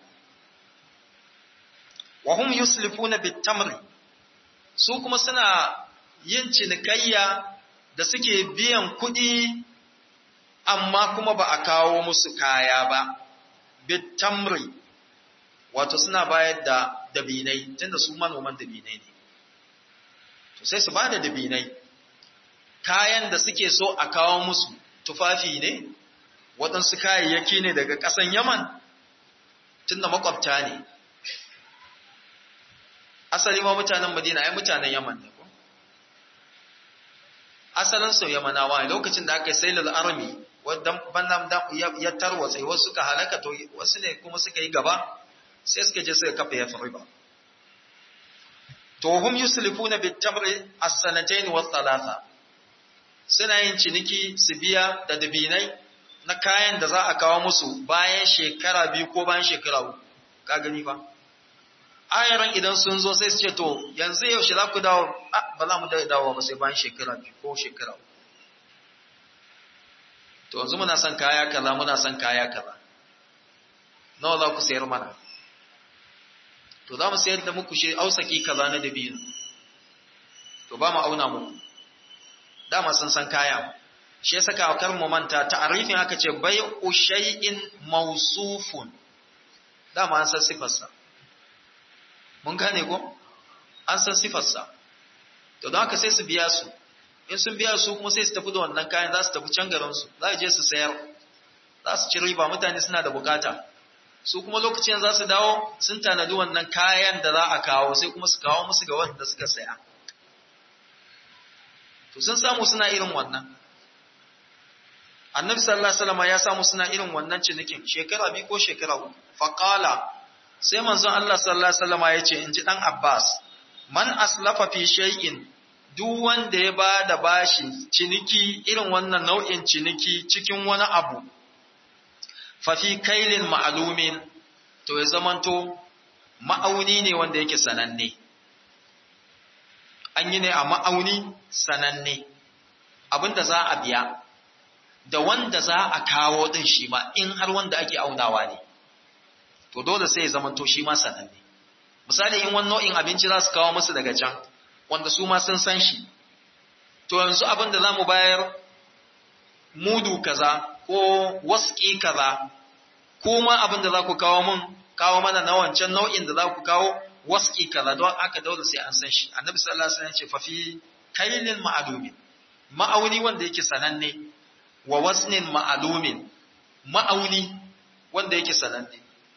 wa hum yuslifuna bitamri su kuma suna yin cinikayya da suke biyan kuɗi amma kuma ba a kawo musu kaya ba, bitamri wato suna bayar da dabinai tunda su manoman dabinai ne. To sai su ba da dabinai, kayan da suke so a kawo musu tufafi ne, waɗansu kayayyaki ne daga ƙasan Yaman. tunda makwabta ne asali ma mutanen madina ai mutanen yaman ne ko asalin su yamanawa lokacin da aka yi sailal army wadda bannan da ya tarwatsa wasu suka halaka to wasu ne kuma suka yi gaba sai suka je suka kafa yafriba to hum yuslifuna bit tamri as-sanatayn wa thalatha suna yin ciniki su biya da dabinai na kayan da za a kawo musu bayan shekara biyu ko bayan shekara uku ka gani fa ayaran idan sun zo sai su ce to yanzu yaushe za ku dawo ba za mu dawo ba sai bayan shekara biyu ko shekara uku to yanzu muna son kaya kaza muna son kaya kaza nawa za ku sayar mana to za mu sayar da muku shi ausaki kaza na dabino to ba mu auna muku dama sun san kaya shi ya saka kar mu manta ta'arifin aka ce bai'u shay'in mawsufun dama an san sifarsa mun gane ko an san sifarsa to don haka sai su biya su in sun biya su kuma sai su tafi da wannan kayan za su tafi can garin su za su je su sayar za su ci riba mutane suna da bukata su kuma lokacin za su dawo sun tanadi wannan kayan da za a kawo sai kuma su kawo musu ga wanda suka saya to sun samu suna irin wannan annabi sallallahu alaihi wasallam ya samu suna irin wannan cinikin shekara biyu ko shekara uku faqala sai manzon Allah sallallahu alaihi wasallam ya ce in ji dan Abbas man aslafa fi shay'in duk wanda ya ba da bashi ciniki irin wannan nau'in ciniki cikin wani abu fa fi kailin ma'lumin to ya zamanto ma'auni ne wanda yake sananne an yi ne a ma'auni sananne abinda za a biya da wanda za a kawo din shi ma in har wanda ake aunawa ne to dole sai ya zamanto shi ma sananne misali in wani nau'in abinci za su kawo musu daga can wanda su ma sun san shi to yanzu abin da za mu bayar mudu kaza ko waski kaza ko ma abin da za ku kawo mun kawo mana na wancan nau'in da za ku kawo waski kaza don aka dole sai an san shi annabi sallallahu alaihi wasallam ya ce fa fi kailin ma'lumin ma'auni wanda yake sananne wa wasnin ma'alumin ma'auni wanda yake sananne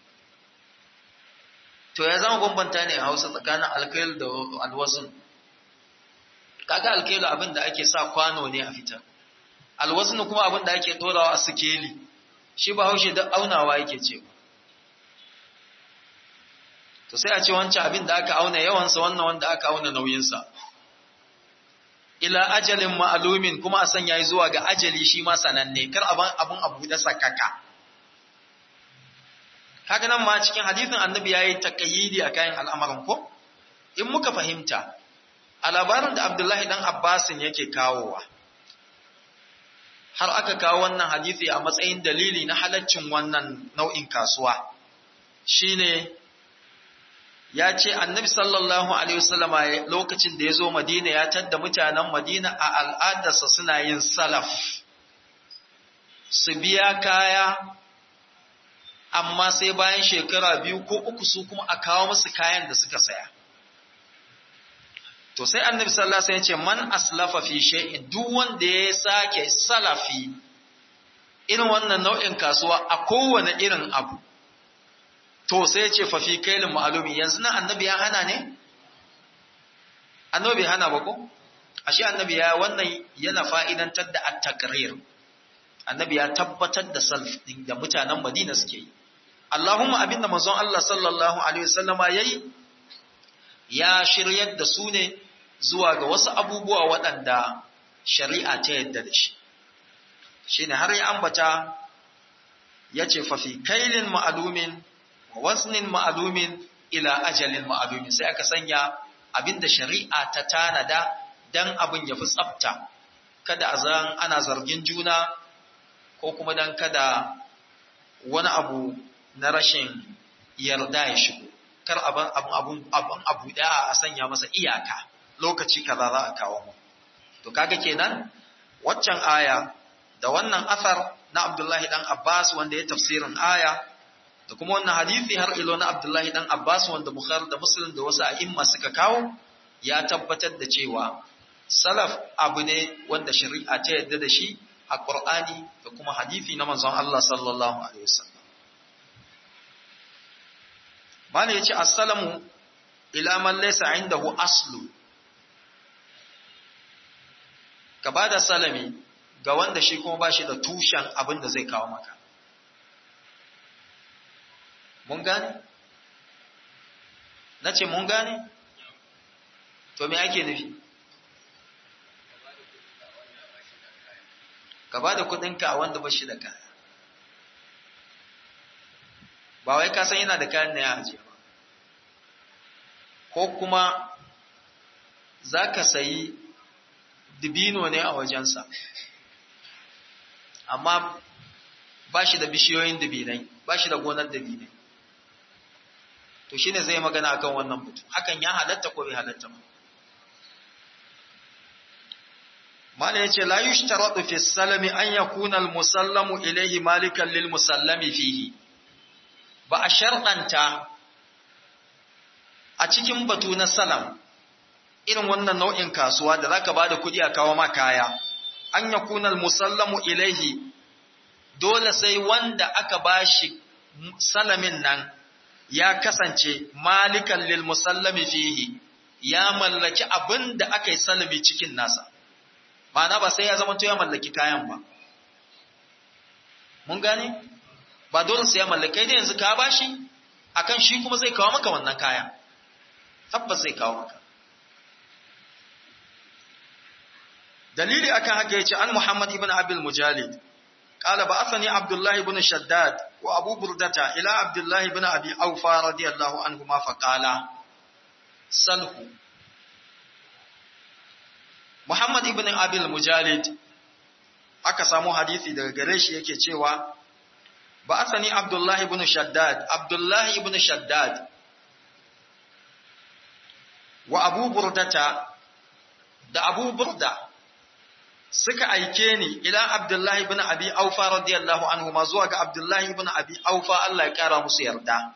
to ya zama bambanta ne a hausa tsakanin alkail da alwasun kaga alkailu abin da ake sa kwano ne a fitar alwasun kuma abin da ake dorawa a sikeli shi ba haushe da aunawa yake cewa to sai a ce wancan abin da aka auna yawansa wannan wanda aka auna nauyinsa ila ajalin ma'alumin kuma a sanya zuwa ga ajali shi ma sananne kar abin abin abu da sakaka haka nan ma cikin hadithin annabi yayi taqayyidi a kayan al'amarin ko in muka fahimta a labarin da Abdullahi dan Abbasin yake kawowa har aka kawo wannan hadisi a matsayin dalili na halaccin wannan nau'in kasuwa shine ya ce annabi sallallahu alaihi wasallama lokacin da ya zo madina ya tadda mutanen madina a al'adarsa suna yin salaf su biya kaya amma sai bayan shekara biyu ko uku su kuma a kawo musu kayan da suka saya to sai annabi sallallahu alaihi wasallam ya ce man aslafa fi shay'in duk wanda ya sake salafi irin wannan nau'in kasuwa a kowane irin abu to sai ya ce fa fi kailin ma'lumi yanzu nan annabi ya hana ne annabi bai hana ba ko ashe annabi ya wannan yana fa'idantar da at-taqrir annabi ya tabbatar da salf din da mutanen Madina suke yi Allahumma abinda manzon Allah sallallahu alaihi wasallama yayi ya shiryar da su ne zuwa ga wasu abubuwa waɗanda shari'a ta yadda da shi shi ne har ya ambata ya ce fafi kailin ma'alumin wa wasnin ma'alumin ila ajalin ma'alumin sai aka sanya abinda shari'a ta tanada dan abin ya fi tsafta kada a zan ana zargin juna ko kuma dan kada wani abu na rashin yarda ya shigo kar abin abun abun abu da a sanya masa iyaka lokaci kaza za a kawo mu to kaga kenan waccan aya da wannan asar na Abdullahi dan Abbas wanda ya tafsirin aya da kuma wannan hadisi har ilo na Abdullahi dan Abbas wanda Bukhari da Muslim da wasu a'imma suka kawo ya tabbatar da cewa salaf abu ne wanda shari'a ta yadda da shi a Qur'ani da kuma hadisi na manzon Allah sallallahu alaihi wasallam Mala ya ce, Assalamu ila man laysa indahu aslu. Ka ba da salami ga wanda shi kuma ba shi da tushen abin da zai kawo maka. Mun gane? Na ce, Mun gane? To, me ake nufi? Ka ba da kudinka a wanda ba shi da kaya. ba wai ka san yana da kayan ne ya ajiye ba ko kuma za ka sayi dibino ne a wajensa amma ba shi da bishiyoyin dibinai ba shi da gonar dibinai to shine zai magana akan wannan mutum hakan ya halatta ko bai halatta ba mala yace la yushtaratu fi salami an yakuna al musallamu ilayhi malikan lil musallami fihi ba a sharɗanta a cikin batu na salam irin wannan nau'in kasuwa da zaka bada kuɗi a kawo ma kaya an yakuna musallamu ilaihi dole sai wanda aka bashi salamin nan ya kasance malikan lil musallami fihi ya mallaki abin da aka yi salami cikin nasa ma'ana ba sai ya zama to ya mallaki kayan ba mun gane ba dole sai ya mallakai da yanzu ka bashi akan shi kuma zai kawo maka wannan kaya tabbas zai kawo maka dalili akan haka yace an Muhammad ibn Abil Mujalid قال بعثني عبد الله بن شداد وابو بردة الى عبد الله بن ابي اوفى رضي الله عنهما فقال سله محمد ibn Abil Mujalid aka samu hadisi daga gare shi yake cewa ba'athani Abdullah ibn Shaddad Abdullah ibn Shaddad wa Abu Burdata da Abu Burda suka aike ni ila Abdullah ibn Abi Aufa radiyallahu anhu ma zuwa ga Abdullah ibn Abi Aufa Allah ya kara musu yarda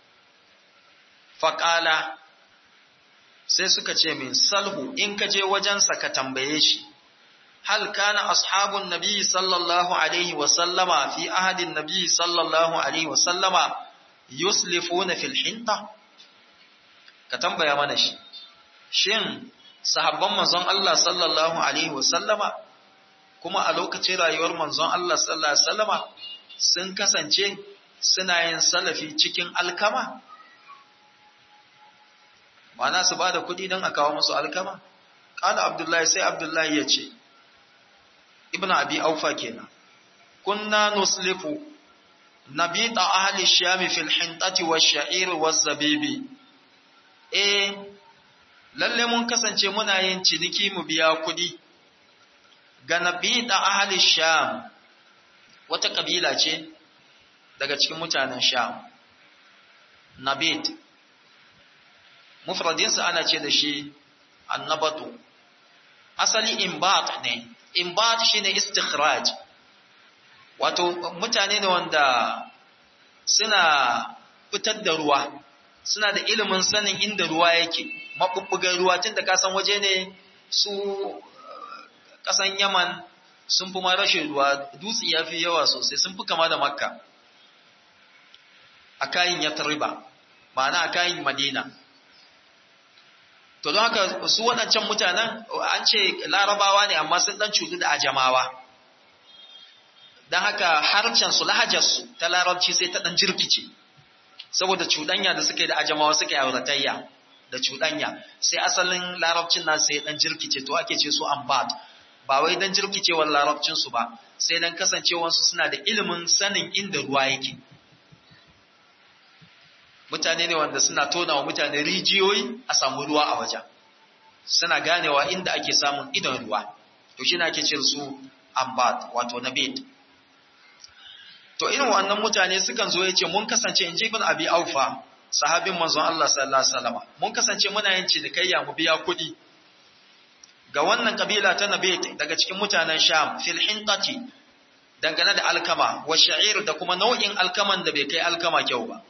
faqala sai suka ce min salhu in ka je wajensa ka tambaye shi hal kana ashabun nabi sallallahu alaihi wa sallama fi ahadin nabi sallallahu alaihi wa sallama yuslifuna fil hinta ka tambaya mana shi shin sahabban manzon Allah sallallahu alaihi wa sallama kuma a lokacin rayuwar manzon Allah sallallahu alaihi wa sallama sun kasance suna yin salafi cikin alkama ma'ana su ba da kuɗi don a kawo musu alkama ƙala abdullahi sai abdullahi ya ce ibn abi aufa kenan kunna nuslifu nabita ahli shami fil hintati wa sha'ir wa zabibi eh lalle mun kasance muna yin ciniki mu biya kuɗi ga nabita ahli sham wata kabila ce daga cikin mutanen sham nabit mufradinsa ana ce da shi annabatu asali imbat ne imbat shine istikhraj wato mutane ne wanda suna fitar da ruwa suna da ilimin sanin inda ruwa yake mabubbugan ruwa tunda ka san waje ne su kasan Yaman sun fi ma rashin ruwa dutse ya fi yawa sosai sun fi kama da Makka a kayan Yathriba ma'ana a kayan Madina to don haka su waɗancan mutanen an ce larabawa ne amma sun ɗan cutu da ajamawa don haka harshensu lahajarsu ta larabci sai ta ɗan jirkice saboda cuɗanya da suke da ajamawa suke auratayya da cuɗanya sai asalin larabcin na sai ɗan jirkice to ake ce su ambat ba wai don jirkicewar larabcinsu ba sai don kasancewarsu suna da ilimin sanin inda ruwa yake mutane ne wanda suna tona wa mutane rijiyoyi a samu ruwa a wajen suna ganewa inda ake samun idon ruwa to shi ake cin su ambat wato na bed to irin wannan mutane sukan zo ya ce mun kasance in ji ibn abi aufa sahabin manzon Allah sallallahu alaihi wasallam mun kasance muna yin cinikayya mu biya kuɗi ga wannan kabila ta nabet daga cikin mutanen sham fil hintati dangane da alkama wa sha'ir da kuma nau'in alkaman da bai kai alkama kyau ba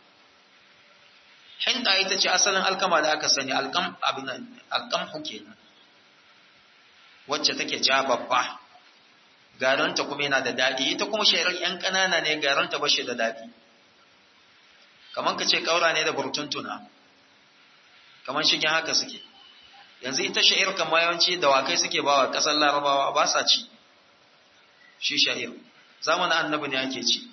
hinda ita ce asalin alkama da aka sani alkam abin alkamhu kenan wacce take ja babba garanta kuma yana da dadi ita kuma shairar yan kanana ne garanta bashi da dadi kaman ka ce kaura ne da burtuntuna kaman shigen haka suke yanzu ita sha'ir kamar yawanci dawakai suke bawa kasar larabawa ba sa ci shi sha'ir zamanin annabi ne ake ci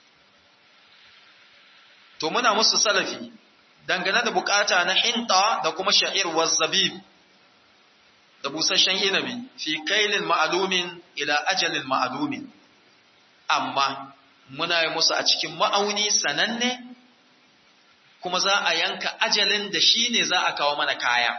to muna musu salafi dangane da bukata na hinta da kuma sha'ir wa zabib da busasshen inabi fi kailin ma'alumin ila ajalin ma'alumin amma muna yi musu a cikin ma'auni sananne kuma za a yanka ajalin da shi ne za a kawo mana kaya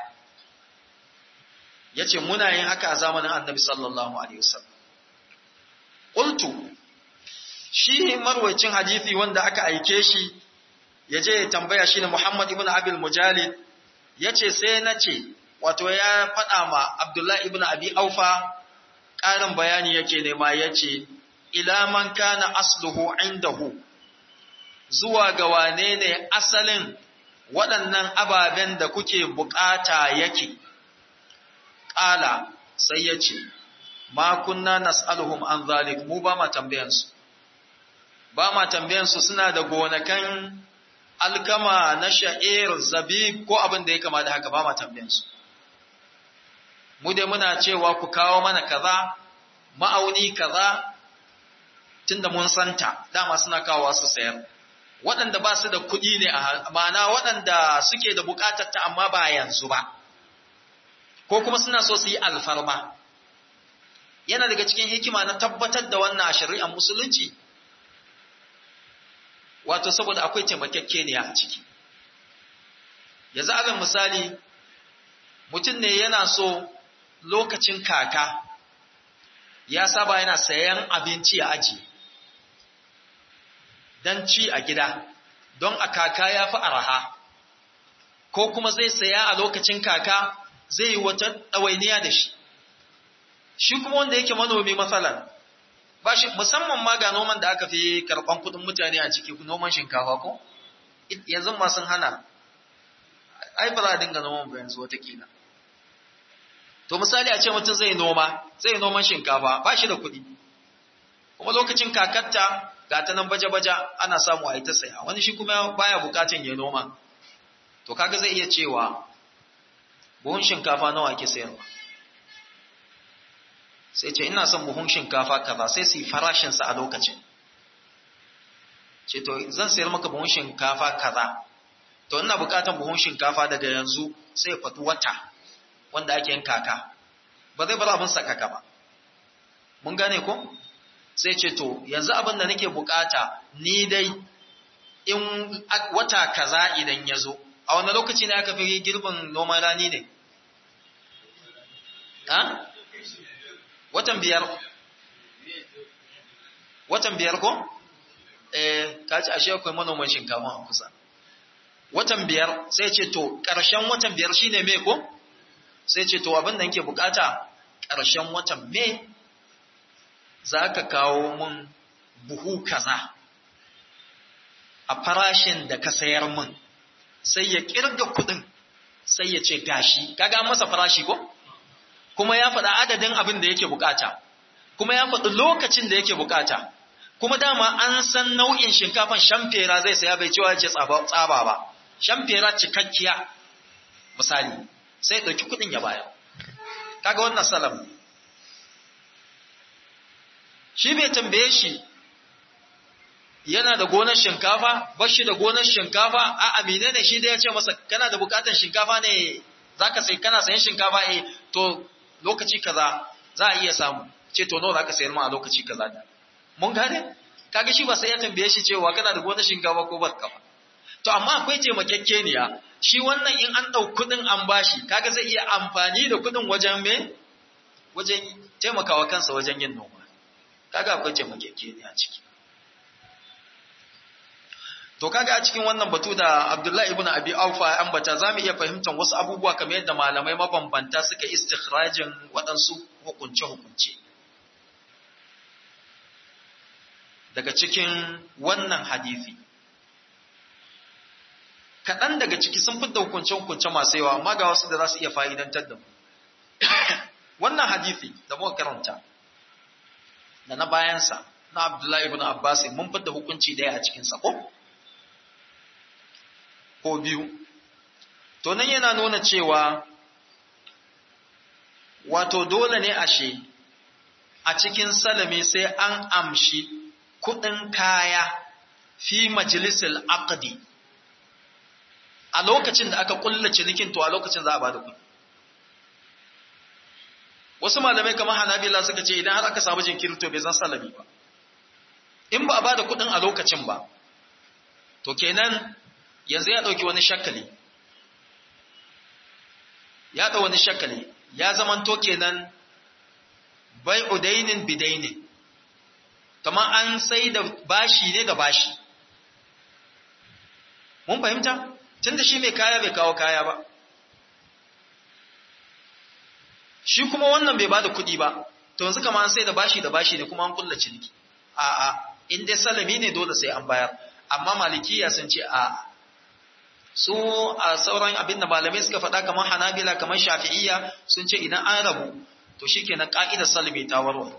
ya ce muna yin haka a zamanin annabi sallallahu alaihi wasallam ƙultu shi marwacin hadithi wanda aka aike shi ya je ya tambaya shi ne Muhammad ibn Abil Mujalid ya ce sai na ce, wato ya faɗa ma Abdullahi ibn Abi Aufa ƙarin bayani yake nema ya ce, Ilaman kana asluhu indahu zuwa ga wane ne asalin waɗannan ababen da kuke bukata yake. Ƙala sai ya ce, Ma kunna nas'aluhum an zalik mu ba ma tambayansu, ba ma tambayansu suna da gonakan alkama na sha'ir zabib ko abin da ya kama da haka ba ma tambayansu mu dai muna cewa ku kawo mana kaza ma'auni kaza tunda mun santa dama suna kawowa su sayar waɗanda ba su da kuɗi ne a ma'ana waɗanda suke da buƙatar ta amma ba yanzu ba ko kuma suna so su yi alfarma yana daga cikin hikima na tabbatar da wannan a shari'ar musulunci wato saboda akwai taimakekeniya a ciki yanzu alal misali mutum ne yana so lokacin kaka ya saba yana sayan abinci a aji don ci a gida don a kaka ya fi araha ko kuma zai saya a lokacin kaka zai yi wata ɗawainiya da shi shi kuma wanda yake manomi matsalar ba shi musamman ma ga noman da aka fi karɓan kuɗin mutane a ciki noman shinkafa ko yanzu ma sun hana ai ba za a dinga noman ba yanzu watakila to misali a ce mutum zai noma zai noman shinkafa ba shi da kuɗi kuma lokacin kakatta ga ta nan baje-baje ana samu a yi ta saya wani shi kuma baya bukatun ya noma to kaga zai iya cewa buhun shinkafa nawa ake sayarwa sai ce ina son buhun shinkafa kaza sai su yi farashinsa a lokacin ce to zan sayar maka buhun shinkafa kaza to ina bukatan buhun shinkafa daga yanzu sai ya faɗi wata wanda ake yin kaka ba zai bar abin sakaka ba mun gane ko sai ce to yanzu abin da nake bukata ni dai in wata kaza idan ya zo a wani lokaci ne aka fi girbin noman rani ne ha watan biyar watan biyar ko eh kaci ashe akwai manoman shinkafa a kusa watan biyar sai ce to ƙarshen watan biyar shine me ko sai ce to abin da nake bukata ƙarshen watan me za ka kawo mun buhu kaza a farashin da ka sayar mun sai ya kirga kudin sai ya ce gashi kaga masa farashi ko kuma ya faɗa adadin abin da yake bukata kuma ya faɗi lokacin da yake bukata kuma dama an san nau'in shinkafan shamfera zai saya bai cewa ce tsaba ba shamfera cikakkiya misali sai ɗauki kuɗin ya bayar kaga wannan salam shi bai tambaye shi yana da gonar shinkafa ba shi da gonar shinkafa a amine ne shi da ya ce masa kana da bukatar shinkafa ne za ka sai kana sayan shinkafa eh to lokaci kaza za a iya samu ce to nawa za ka sayar ma a lokaci kaza da mun gane kaga shi ba sai ya tambaye shi cewa kana da gonar shinkafa ko ba ka ba to amma akwai taimakekeniya shi wannan in an ɗau kuɗin an bashi kaga zai iya amfani da kuɗin wajen me wajen taimakawa kansa wajen yin noma kaga akwai taimakekeniya ciki to kaga a cikin wannan batu da Abdullahi ibn Abi Aufa ya ambata zamu iya fahimtar wasu abubuwa kamar yadda malamai mabambanta suka istikhrajin waɗansu hukunce-hukunce daga cikin wannan hadisi kaɗan daga ciki sun fi hukunce-hukunce masu yawa amma ga wasu da za su iya fa'idantar da mu wannan hadisi da muka karanta da na bayansa na Abdullahi ibn Abbas mun fitar hukunci daya a cikin sa ko ko biyu to nan yana nuna cewa wato dole ne ashe a cikin salami sai an amshi kudin kaya fi majalisil aqdi a lokacin da aka kulla cinikin to a lokacin za a bada kudi wasu malamai kamar hanabila suka ce idan har aka samu jinkiri to bai zan salami ba in ba a bada kudin a lokacin ba to kenan yanzu ya ɗauki wani shakali ya ɗau wani shakali ya zamanto kenan bai udainin bidainin kamar an sai da bashi ne da bashi mun fahimta tun da shi mai kaya bai kawo kaya ba shi kuma wannan bai ba da kuɗi ba to yanzu kama an sai da bashi da bashi ne kuma an kulla ciniki a'a in dai salami ne dole sai an bayar amma malikiya sun ce a'a su a sauran abin da malamai suka faɗa kamar hanabila kamar shafi'iyya sun ce idan an rabu to shi kenan ƙa'idar salmi ta warware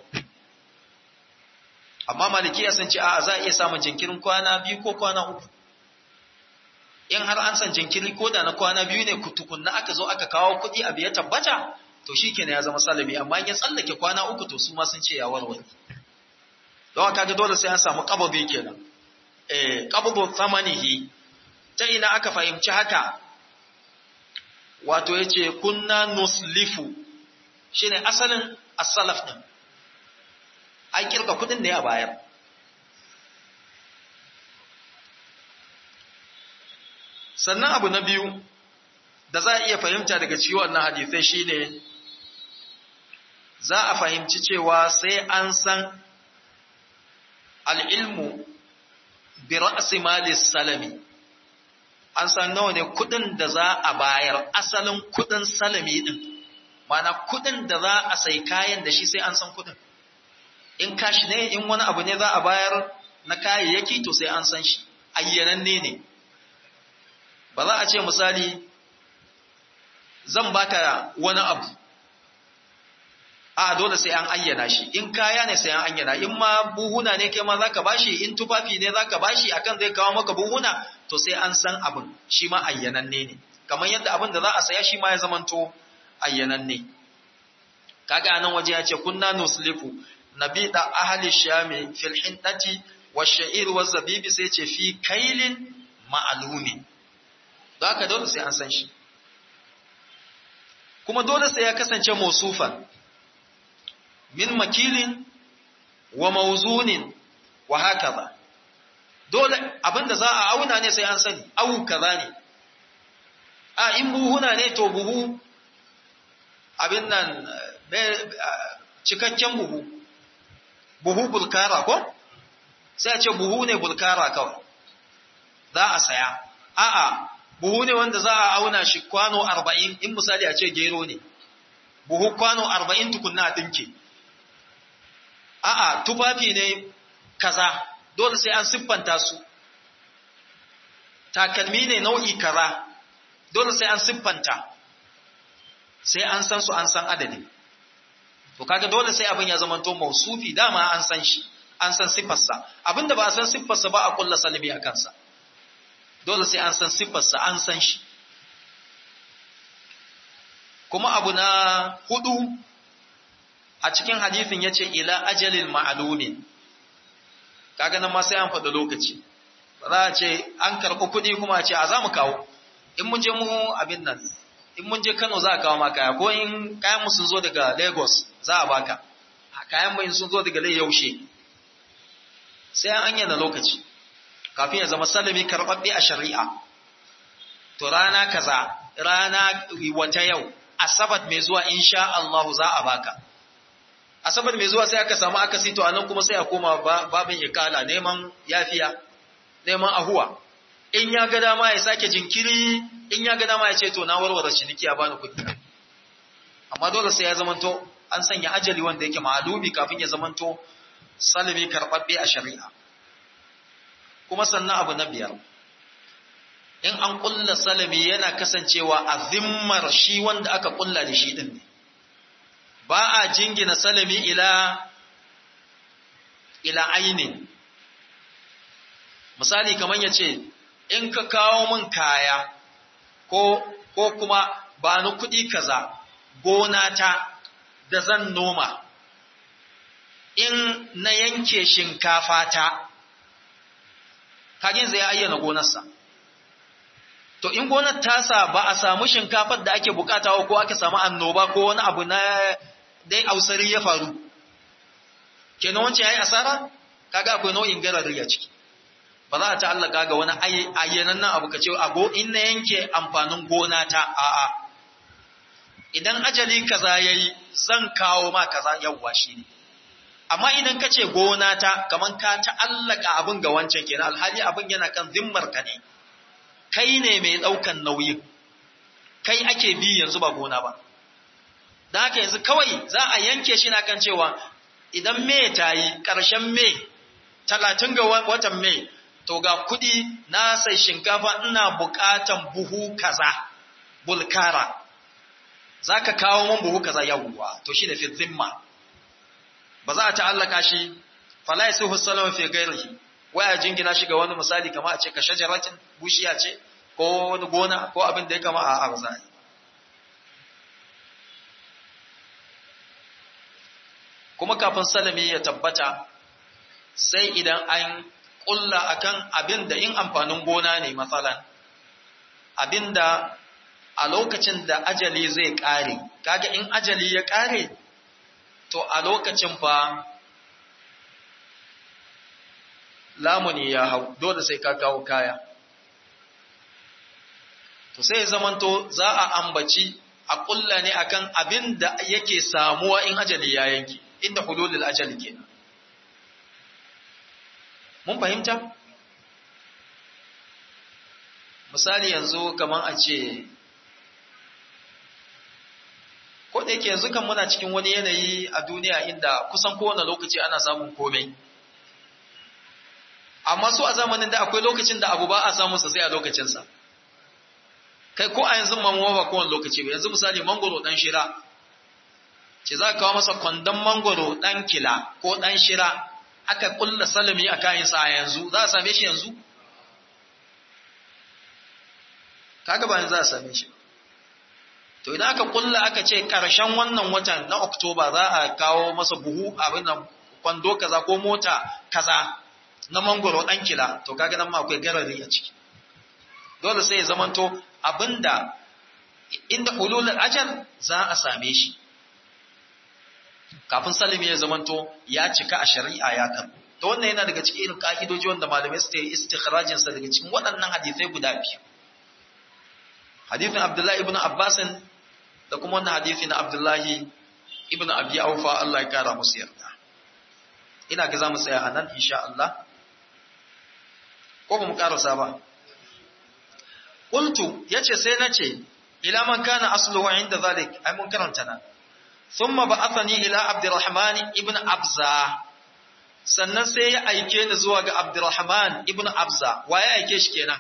amma malikiya sun ce a za a iya samun jinkirin kwana biyu ko kwana uku in har an san jinkiri ko da na kwana biyu ne tukunna aka zo aka kawo kuɗi abu ya tabbata to shi kenan ya zama salami amma in ya tsallake kwana uku to su ma sun ce ya warware don kaga dole sai an samu ƙababi kenan eh ƙababu tsamanihi ta ina aka fahimci haka wato ya ce kunna nuslifu shi ne asalin asalaf ɗin an kirka kudin ne a bayar sannan abu na biyu da za a iya fahimta daga cikin wannan hadisai shine za a fahimci cewa sai an san al'ilmu bi ra'asi malis salami an san nawa ne kudin da za a bayar asalin kudin salami din mana kudin da za a sai kayan da shi sai an san kudin in kashi ne in wani abu ne za a bayar na kayayyaki to sai an san shi ayyananne ne ba za a ce misali zan baka wani abu a dole sai an ayyana shi in kaya ne sai an ayyana in ma buhuna ne kai ma zaka bashi in tufafi ne zaka bashi akan zai kawo maka buhuna to sai an san abin shi ma ayyananne ne kamar yadda abin da za a saya shi ma ya zamanto ayyananne kaga anan waje ya ce kunna nusliku nabida ahli shami fil hindati wash-sha'ir waz-zabibi sai ce fi kailin ma'lumi don haka dole sai an san shi kuma dole sai ya kasance mausufan min makilin wa mauzunin wa hakaza dole abinda za a auna ne sai an sani au kaza ne a in buhuna ne to buhu abin nan cikakken buhu buhu bulkara ko sai a ce buhu ne bulkara kawai za a saya a'a buhu ne wanda za a auna shi kwano arba'in in misali a ce gero ne buhu kwano arba'in tukunna a ɗinke a'a tufafi ne kaza dole sai an siffanta su takalmi ne nau'i kaza dole sai an siffanta sai an san su an san adadi to kaga dole sai abin ya zamanto mausufi dama an san shi an san siffarsa abinda ba a san siffarsa ba a kulla salimi a kansa dole sai an san siffarsa an san shi kuma abu na hudu a cikin hadithin ya ce ila ajalin ma'alumin kaga nan ma sai an faɗi lokaci ba za a ce an karɓi kuɗi kuma a ce a za mu kawo in mun je mu abin nan in mun je Kano za a kawo ma kaya ko in kayan mu sun zo daga Lagos za a baka kayan mu sun zo daga yaushe sai an anyana lokaci kafin ya zama salami karɓaɓɓe a shari'a to rana kaza rana wata yau asabat mai zuwa insha Allah za a baka asabar mai zuwa sai aka samu akasi to anan kuma sai a koma babin ikala neman yafiya neman ahuwa in ya ga dama ya sake jinkiri in ya ga dama ya ce to na warware ciniki a bani kuɗi amma dole sai ya zamanto an sanya ajali wanda yake ma'alumi kafin ya zamanto salimi karɓaɓɓe a shari'a kuma sannan abu na biyar in an ƙulla salami yana kasancewa a zimmar shi wanda aka ƙulla da shi ɗin ne ba a jingina salami ila ila ainin misali kamar ya ce in ka kawo min kaya ko ko kuma ba ni kuɗi kaza gona ta da zan noma in na yanke shinkafa ta kagin zai ayyana gonarsa to in gonar tasa ba a samu shinkafar da ake bukata ko aka samu annoba ko wani abu na dai ausari ya faru kenan wancan yayi asara kaga akwai nau'in garari a ciki ba za a ta'allaka ga wani ayyanan nan abu kace ago in na yanke amfanin gona ta a'a idan ajali kaza yayi zan kawo ma kaza yawwa shine amma idan kace gona ta kaman ka ta'allaka abin ga wancan kenan alhali abin yana kan zimmar ka ne kai ne mai daukan nauyin kai ake bi yanzu ba gona ba da haka yanzu kawai za a yanke shi na kan cewa idan me ta yi ƙarshen me talatin ga watan me to ga kuɗi na sai shinkafa ina buƙatan buhu kaza bulkara za ka kawo mun buhu kaza yawwa to shi da fi zimma ba za a ta'allaka shi fala ya suhu salama fi gairihi waya jingina shi ga wani misali kama a ce ka shajaratin bushiya ce ko wani gona ko abin da ya kama a arzai kuma kafin salami ya tabbata sai idan an ƙulla akan abin da in amfanin gona ne matsalan abin da a lokacin da ajali zai ƙare kaga in ajali ya ƙare to a lokacin fa lamuni ya hau dole sai ka kawo kaya to sai zamanto za a ambaci a ƙulla ne akan abin da yake samuwa in ajali ya yanki inda hululul ajali kenan mun fahimta misali yanzu kaman a ce ko da yake yanzu kan muna cikin wani yanayi a duniya inda kusan kowane lokaci ana samun komai amma su a zamanin da akwai lokacin da abu ba a samun sa sai a lokacinsa kai ko a yanzu mamuwa ba kowane lokaci ba yanzu misali mangoro dan shira ce za ka kawo masa kwandon mangoro ɗan kila ko ɗan shira aka kulla salami a kayansa a yanzu za a same shi yanzu kaga ba za a same shi to idan aka kulla aka ce ƙarshen wannan watan na oktoba za a kawo masa buhu abin nan kwando kaza ko mota kaza na mangoro ɗan kila to kaga nan ma akwai garari a ciki dole sai ya zamanto abinda inda hululul ajal za a same shi kafin salimi ya zamanto ya cika a shari'a ya kan to wannan yana daga cikin irin ka'idoji wanda malamai su yi istikhrajin sa daga cikin waɗannan hadisai guda biyu hadithin Abdullahi ibn Abbas da kuma wannan hadithi na Abdullahi ibn Abi Aufa Allah ya kara musu yarda ina ga za mu tsaya a nan insha Allah ko ba mu karasa ba qultu yace sai nace ila man kana asluhu inda zalik ai mun karanta nan thumma ba'athani ila abdurrahman ibn abza sannan sai ya aike ni zuwa ga abdurrahman ibn abza wa ya aike shi kenan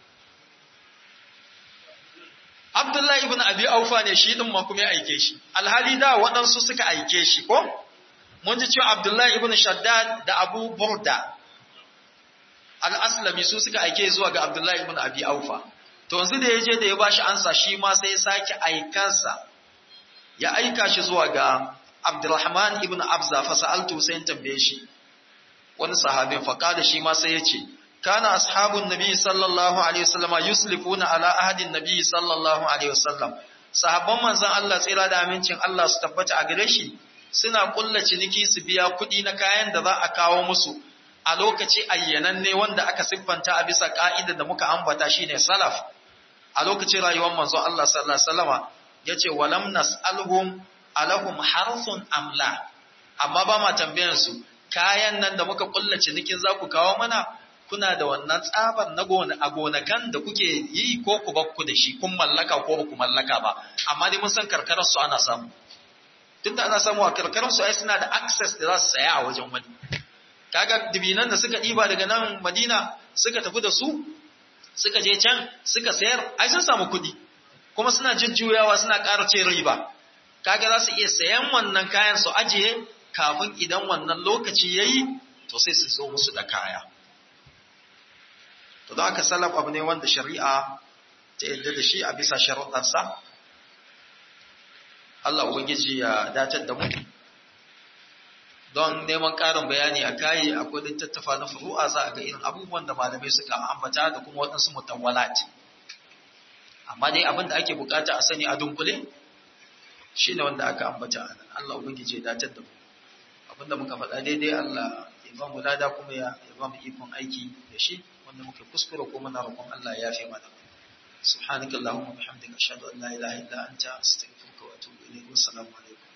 abdullahi ibn abi aufa ne shi din ma kuma ya aike shi alhali da waɗansu suka aike shi ko mun ji cewa abdullahi ibn shaddad da abu burda al-aslami su suka aike zuwa ga abdullahi ibn abi aufa to yanzu da ya je da ya bashi ansa shi ma sai ya sake aikansa ya aika shi zuwa ga Abdurrahman ibn Abza fa sa'altu sai in tambaye shi wani sahabin fa kada shi ma sai ya ce kana ashabun nabi sallallahu alaihi wasallama yuslifuna ala ahadin nabi sallallahu alaihi wasallam sahabban manzon Allah tsira da amincin Allah su tabbata a gare shi suna kulla ciniki su biya kuɗi na kayan da za a kawo musu a lokaci ayyananne wanda aka siffanta a bisa ka'ida da muka ambata shine salaf a lokacin rayuwar manzon Allah sallallahu alaihi wasallama yace walam nas'alhum alahum harsun amla amma ba ma tambayan su kayan nan da muka kulla cinikin za ku kawo mana kuna da wannan tsabar na gona a gonakan da kuke yi ko ku bakku da shi kun mallaka ko ba ku mallaka ba amma dai mun san karkarar su ana samu tunda ana samu a karkarar su ai suna da access da za su saya a wajen wani kaga dibinan da suka ɗiba daga nan Madina suka tafi da su suka je can suka sayar ai sun samu kuɗi kuma suna jujjuyawa suna ƙara ce riba kaga za su iya sayan wannan kayan su ajiye kafin idan wannan lokaci yayi to sai su zo musu da kaya to don haka salaf abu ne wanda shari'a ta yadda da shi a bisa sharuɗansa Allah ubangiji ya datar da mu don neman ƙarin bayani a kayi akwai littattafa na furu'a za a ga irin abubuwan da malamai suka ambata da kuma waɗansu mutawwalat amma dai abin da ake bukata a sani a dunkule shine wanda aka ambata a nan Allah ubangiji ya datar da mu abin da muka faɗa daidai Allah ya ba mu lada kuma ya ba mu ikon aiki da shi wanda muka kuskure ko muna roƙon Allah ya yafe mana subhanakallahumma wa bihamdika ashhadu an la ilaha illa anta astaghfiruka wa atubu ilayk wa assalamu alaikum